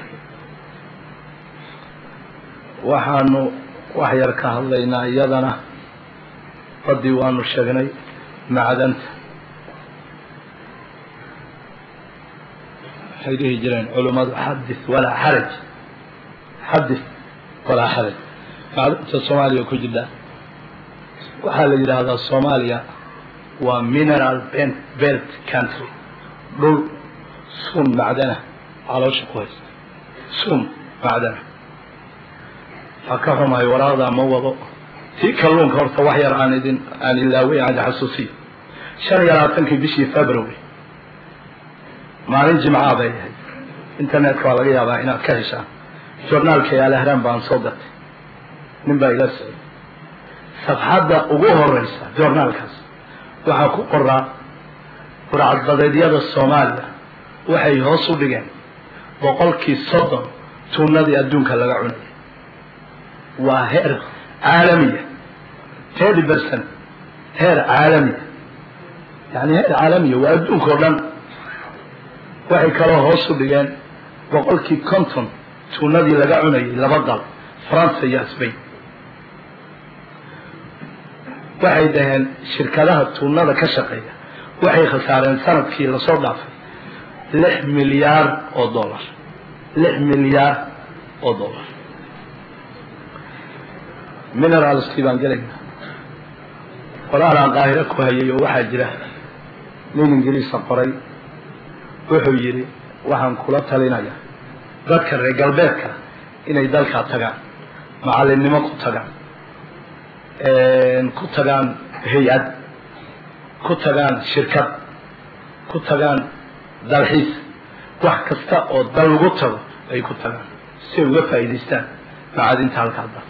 waxaanu wax yar ka hadlaynaa iyadana badii waanu sheegnay macdanta waxay dhihi jireen culummadu xadis walaa xaraj xadis walaa xaraj macdanta soomaaliya ku jirta waxaa la yidhaahdaa soomaaliya waa mineral belt country dhul sun macdana caloosha ku haysta sun macdana waa ka xumahay waraaqdaa ma wado tii kalluunka horta wax yar aan idin aan ilaawey aan xasuusiyo shan iyo labaatankii bishii february maalin jimcaa bay ahayd internetka waa laga yaabaa inaad ka heshaan journaalka alahran baan soo gatay nin baa ila socday safxadda ugu horeysa journaalkaas waxaa ku qoraa burcadbadeedyada soomaaliya waxay hoos u dhigeen boqolkii soddon tuunadii adduunka laga cunay waa heer caalamiya thirty percent heer caalamiya yani heer caalamiya waa adduunka o dhan waxay kaloo hoos u dhigeen boqolkii conton tuunadii laga cunayay laba dal faransa iyo sbain waxay dhaheen shirkadaha tuunada ka shaqeeya waxay khasaareen sanadkii lasoo dhaafay lix milyaar oo dollar lix milyaar oo dollar mineralskii baan gelaynaa qoraalaan qaahiro ku hayay oo waxaa jira nin ingiriisa qoray wuxuu yidhi waxaan kula talinaya dadka reer galbeedka inay dalkaa tagaan macallinnimo ku tagaan ku tagaan hay-ad ku tagaan shirkad ku tagaan dalxiis wax kasta oo dal lagu tago ay ku tagaan si ay uga faa'iidaystaan macadinta halkaa dal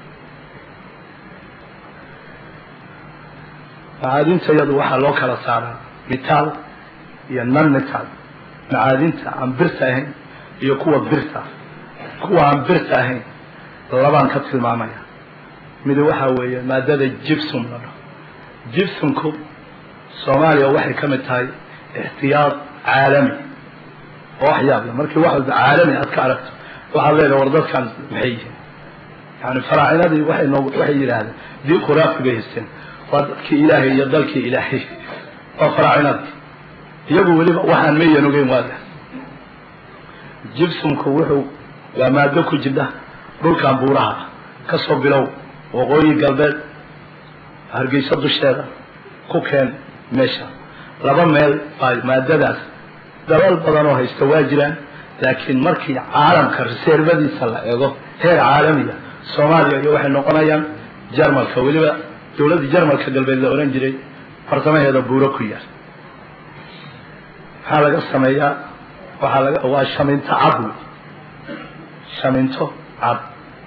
macaadinta iyadu waxaa loo kala saaraa mitaal iyo non mitaal macaadinta aan birta ahayn iyo kuwa birta kuwa aan birta ahayn labaan ka tilmaamaya mid waxaa weeye maadada jibsum la dhaho jibsumku soomaaliya waxay ka mid tahay ixtiyaad caalami oo wax yaab le markii wax walba caalami aad ka aragto waxaad leedahay war dadkan maxay yihiin yani faraacinadii waxay noo waxay yidhaahdeen dii khuraafi bay haysteen waa dadkii ilaahay iyo dalkii ilaahay waa faraacinadii iyagu weliba waxaan mayan ogeyn waaga jibsumku wuxuu waa maado ku jidha dhulkan buuraha ah ka soo bilow waqooyi galbeed hargeysa dusheeda ku keen meesha laba meel baa maadadaas dalal badan oo haysta waa jiraan laakiin markii caalamka reseervadiisa la eego heer caalamiya soomaaliya iyo waxay noqonayaan jarmalka weliba dowladdii jarmalka galbeed la ohan jiray farsamaheeda buuro ku yaal maxaa laga sameeyaa waxaa laga waa shaminto cad wey shaminto cad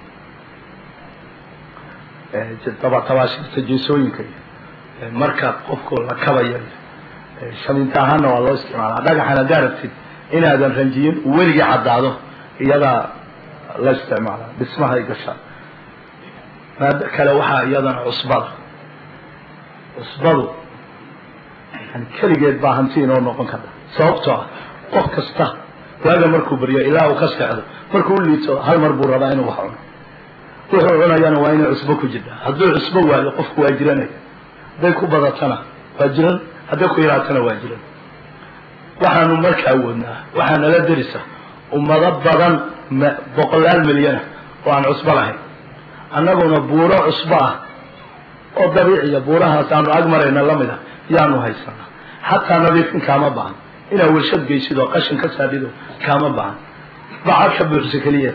tabaashirta jeesooyinka iyo marka qofku la kabayo shaminta ahaana waa loo isticmaalaa dhagaxan haddaa aragtid inaadan ranjiyin uu weligii caddaado iyadaa la isticmaalaa dhismahay gashaa maado kale waxaa iyadana cusbada cusbadu yani keligeed baa hanti inoo noqon karta sababtoo ah qof kasta waaga markuu baryo ilaa uu ka seexdo markuu u liito hal mar buu rabaa inuu wax cuno wuxuu cunayana waa inay cusbo ku jirtaa hadduu cusbo waayo qofku waa jiranaya hadday ku badatana waa jiran hadday ku yaraatana waa jiran waxaanu marka awoodnaa waxaa nala derisa ummado badan boqolaal milyana oo aan cusbo lahayn annaguna buuro cusbo ah oo dabiiciya buurahaas aanu ag marayna lamid ah yaanu haysanaa xataa nadiifin kaama bahan inaad warshad geysid oo qashin ka saadhido kaama bahan bacad ka buuxsa keliya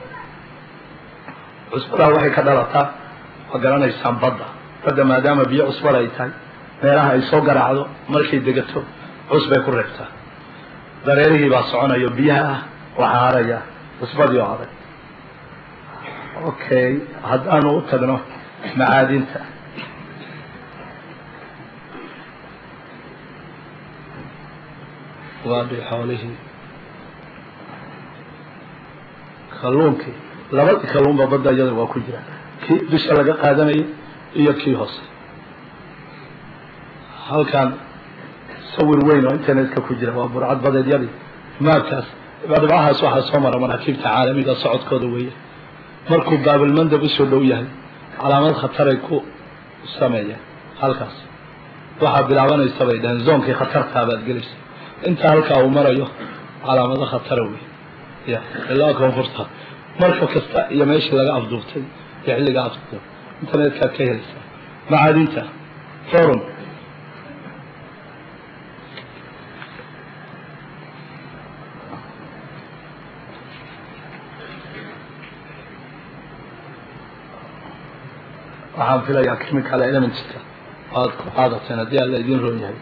cusbadaa waxay ka dhalataa waa garanaysaan badda badda maadaama biyo cusbada ay tahay meelaha ay soo garaacdo markay degato cusbay ku reebtaa dareerihii baa soconayo biyaha ah waxaa haraya cusbadii oo adag okay haddaanu u tagno macaadinta waadhi xoolihii kalluunkii labadii kalluunba badda iyada waa ku jira kii dusha laga qaadanayay iyo kii hoose halkan sawir weyn oo internetka ku jira waa burcad badeedyadii maabkaas dhibcahaas waxaa soo mara maraakiibta caalamiga socodkooda weeye markuu baabilmandab usoo dhow yahay calaamad khataray ku sameeyeen halkaas waxaa bilaabanaysa bay dhaheen zoonkii khatartaa baad gelaysa inta halkaa uu marayo calaamado khatara wey ya ilaa koonfurta marka kasta iyo meeshii laga afduubtay iyo xilliga afduub internetkaad ka helaysaa macaadinta forum waxaan filayaa chemical elementska aad ku qaadateen haddii alla idin roon yahay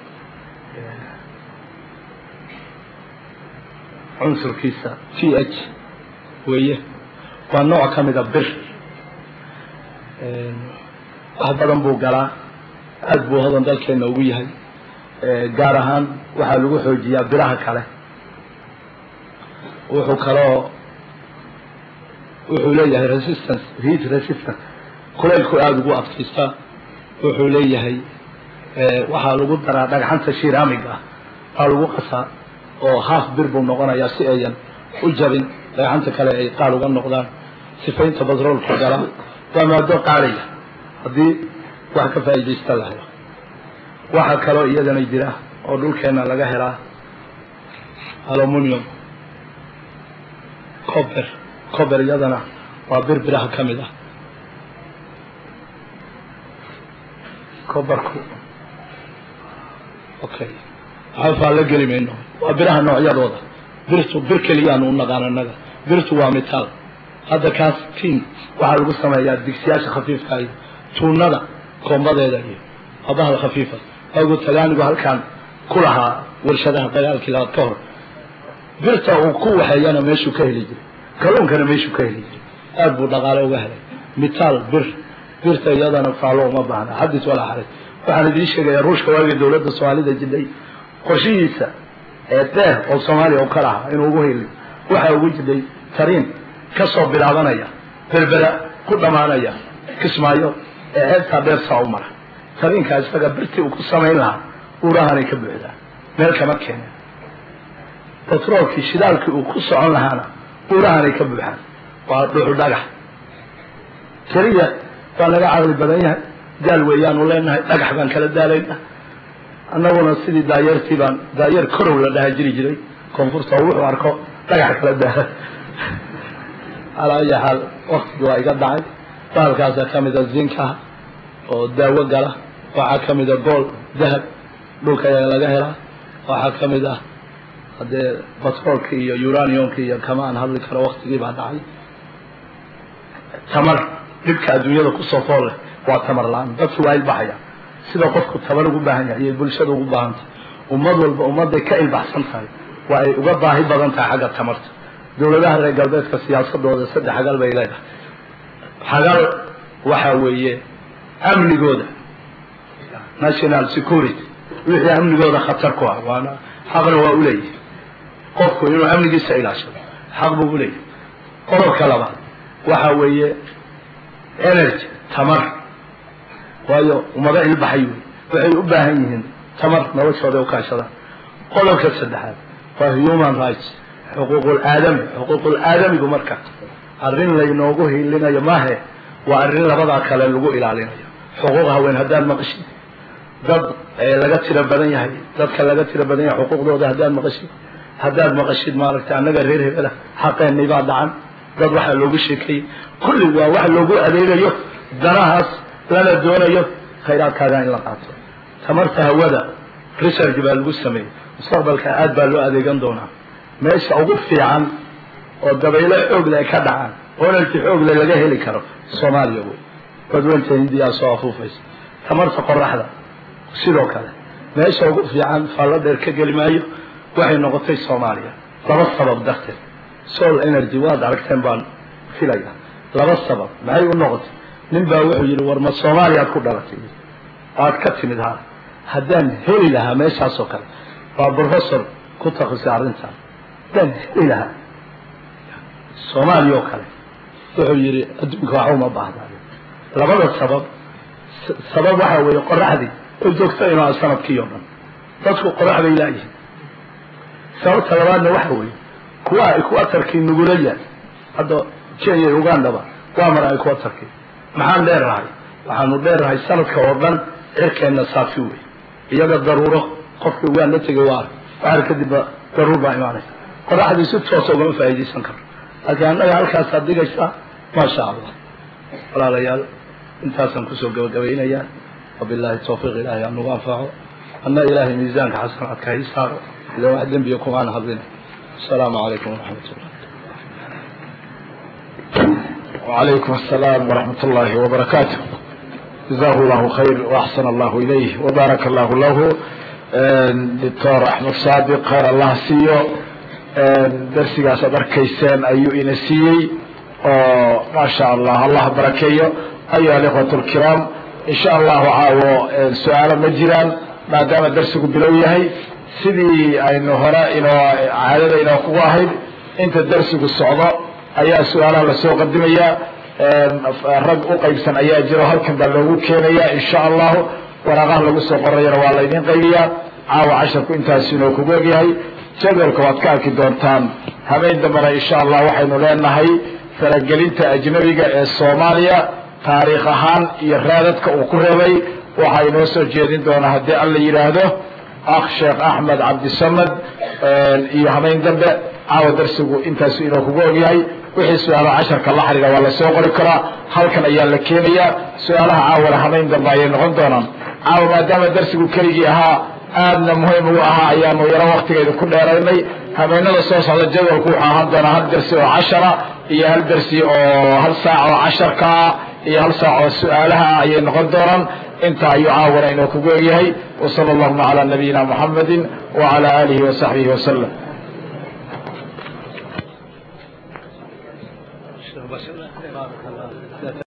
cunsurkiisa t h weeye waa nooc ka mida bir wax badan buu galaa aada buu hodan dalkeena ugu yahay gaar ahaan waxaa lagu xoojiyaa biraha kale wuxuu kaloo wuxuu leeyahay resistance heat resistance kulaylku aada ugu adkaystaa wuxuu leeyahay waxaa lagu daraa dhagxanta shiraamig ah aa lagu qasaa oo haaf bir buu noqonayaa si ayan u jabin dhagxanta kale ay qaal uga noqdaan sifaynta batroolka gala waa maado qaalaya haddii wax ka faa'iidaysta la helo waxaa kaloo iyadana jira oo dhulkeena laga helaa aluminium cober cober iyadana waa bir biraha ka mid ah coberku okay xafaa la geli mayno waa biraha noocyadooda birtu bir keliyaanu u naqaan annaga birtu waa mitaal hadda kaas tin waxaa lagu sameeyaa digsiyaasha khafiifka iyo tuunada koombadeeda iyo abahda khafiifa agu tagaanigu halkaan ku lahaa warshadaha dagaalkii labaad ka hor birta uu ku waxeeyana meeshuu ka heli jiray kalluunkana meeshuu ka heli jiray aada buu dhaqaale uga helay mitaal bir birta iyadana faalo uma baahna xadis walaa xaris waxaan idiin sheegayaa ruushka waagii dowladda soomaalida jidhay qorshihiisa ee deer oo soomaaliya u ka lahaa inuu ugu heli waxaa ugu jidhay tariin ka soo bilaabanaya berbera ku dhammaanaya kismaayo ee ceebtaa dheer saa u mara tariinkaa isaga birtii uu ku samayn lahaa uurahanay ka buuxdaa meel kama keenen batroolkii shidaalkii uu ku socon lahaana uurahanay ka buuxaan waa dhuxu dhagax keliya waa naga caqli badan yahay daal weeyaanu leenahay dhagax baan kala daalayna annaguna sidii daayeertii baan daayeer korow la dhaha jiri jiray koonfurta oo wuxuu arko dhagax kala daala calaa ayi xaal waktigii waa iga dhacay bahalkaasa ka mida zinka oo daawo gala waxaa ka mida gool dahab dhulka ayaa laga helaa waxaa ka mid ah haddee batroolka iyo uraniumka iyo kama aan hadli karo waktigii baa dhacay tamar dhibka adduunyada kusoo fool leh waa tamar la-aan dadki waa ilbaxaya sida qofku tabar ugu baahan yahay iyo bulshada ugu baahan tahay ummad walba ummadday ka ilbaxsan tahay waa ay uga baahi badan tahay xagga tamarta dowladaha reer galbeedka siyaasadooda saddex xagal bay leedahay xagal waxaa weeye amnigooda national security wixii amnigooda khatar ku ah waana xaqna waa uleeyahay qofku inuu amnigiisa ilaashado xaq buu uleeyahay qodobka labaad waxaa weeye energy tamar waayo ummado ilbaxay wey waxay u baahan yihiin tamar noloshooda u kaashadaan qodobka saddexaad waa human rights xuquuqul aadami xuquuqul aadamigu marka arrin laynoogu hiilinayo maahe waa arrin labadaa kale lagu ilaalinayo xuquuq haween haddaad maqashid dad laga tiro badan yahay dadka laga tiro badan yahay xuquuqdooda haddaad maqashid haddaad maqashid maaragtay annaga reer hebela xaqeenii baa dhacan dad waxaa loogu sheekeeyey kulli waa wax loogu adeegayo danahaas lana doonayo khayraadkaaga in la qaato tamarta hawada research baa lagu sameeyey mustaqbalka aad baa loo adeegan doonaa meesha ugu fiican oo dabaylo xoogle ay ka dhacaan oo energy xoogle laga heli karo soomaaliya wey badweynta hindiyaa soo afuufaysa tamarta qoraxda sidoo kale meesha ugu fiican faallo dheer ka geli maayo waxay noqotay soomaaliya laba sabab darteed sol energy waad aragteen baan filaya laba sabab maxay u noqotay nin baa wuxuu yidhi war ma soomaaliyaad ku dhalatay aad ka timid ha haddaan heli lahaa meeshaasoo kale waa professor ku takrisay arrintan haddaan heli lahaa soomaaliya oo kale wuxuu yidhi adduunka waxa uma baahda labada sabab sabab waxaa weeye qoraxdii oo joogta inuu a sanadkii o dhan dadku qorax bay laayihin sababta labaadna waxa weeye kuwa ay ku atarkii nugula yahay hadda kenya iyo ugandaba waa mar ay ku atarkii maxaan dheernahay waxaanu dheernahay sanadka oo dhan cirkeenna saafi wey iyaga daruuro qofkii uganda tegay waa ark waxar kadibba daruur baa imaanaysa qoraxdii si toosa ugama faa'iidaysan karo laakiin annaga halkaasaad dhigaysaa maasha allah walaalayaal intaasaan kusoo gabagabaynayaa wabillahi tawfiiq ilaahay aan nagu anfaco anna ilaahay miisaanka xasanaadka ha ii saaro ila wax dembiya kumaan hadlin asalaamu calaykum waraxmat ullah وعليكم السلام ورحمة الله وبركاته جزاه الله خير وأحسن الله إليه وبارك الله له دكتور أحمد صادق خير الله سيو درسigaas ad arkayseen ayuu ina siiyey oo ma شhaء allah allah barakeeyo ayuha الإخوة الكرام in shaء allahu caawo su-aalo ma jiraan maadaama darsigu bilow yahay sidii aynu hore inoo caadada inoo kugu ahayd inta darsigu socdo ayaa su-aalaha lasoo qadimaya rag u qaybsan ayaa jiro halkan baa loogu keenaya insha allahu waraaqaha lagu soo qorayana waa laydin qaybiyaa caawa casharku intaas inoo kugu egyahay jadwalka waad ka arki doontaan habeen dambena insha allah waxaynu leenahay faragelinta ajnabiga ee soomaaliya taariikh ahaan iyo raadadka uu ku reebay waxaa inoo soo jeedin doonaa haddii alla yidhaahdo akh sheekh axmed cabdisamad iyo habeen dambe caawa darsigu intaasu inoo kugu ogyahay wixii su-aalaha casharka la xiriira waa lasoo qori karaa halkan ayaa la keenayaa su-aalaha caawala habeen dambe ayay noqon doonaan caawa maadaama darsigu keligii ahaa aadna muhiim ugu ahaa ayaanu yaro waktigeeda ku dheeraynay habeenada soo socda jadwalku wuxuu ahaan doonaa hal dersi oo cashara iyo hal dersi oo hal saac oo casharkaa iyo hal saac oo su-aalaha ayay noqon doonaan intaa ayuu caawana inoo kugu egyahay wasala allahuma calaa nabiyina muxamedi wacala aalihi wasaxbihi wasalam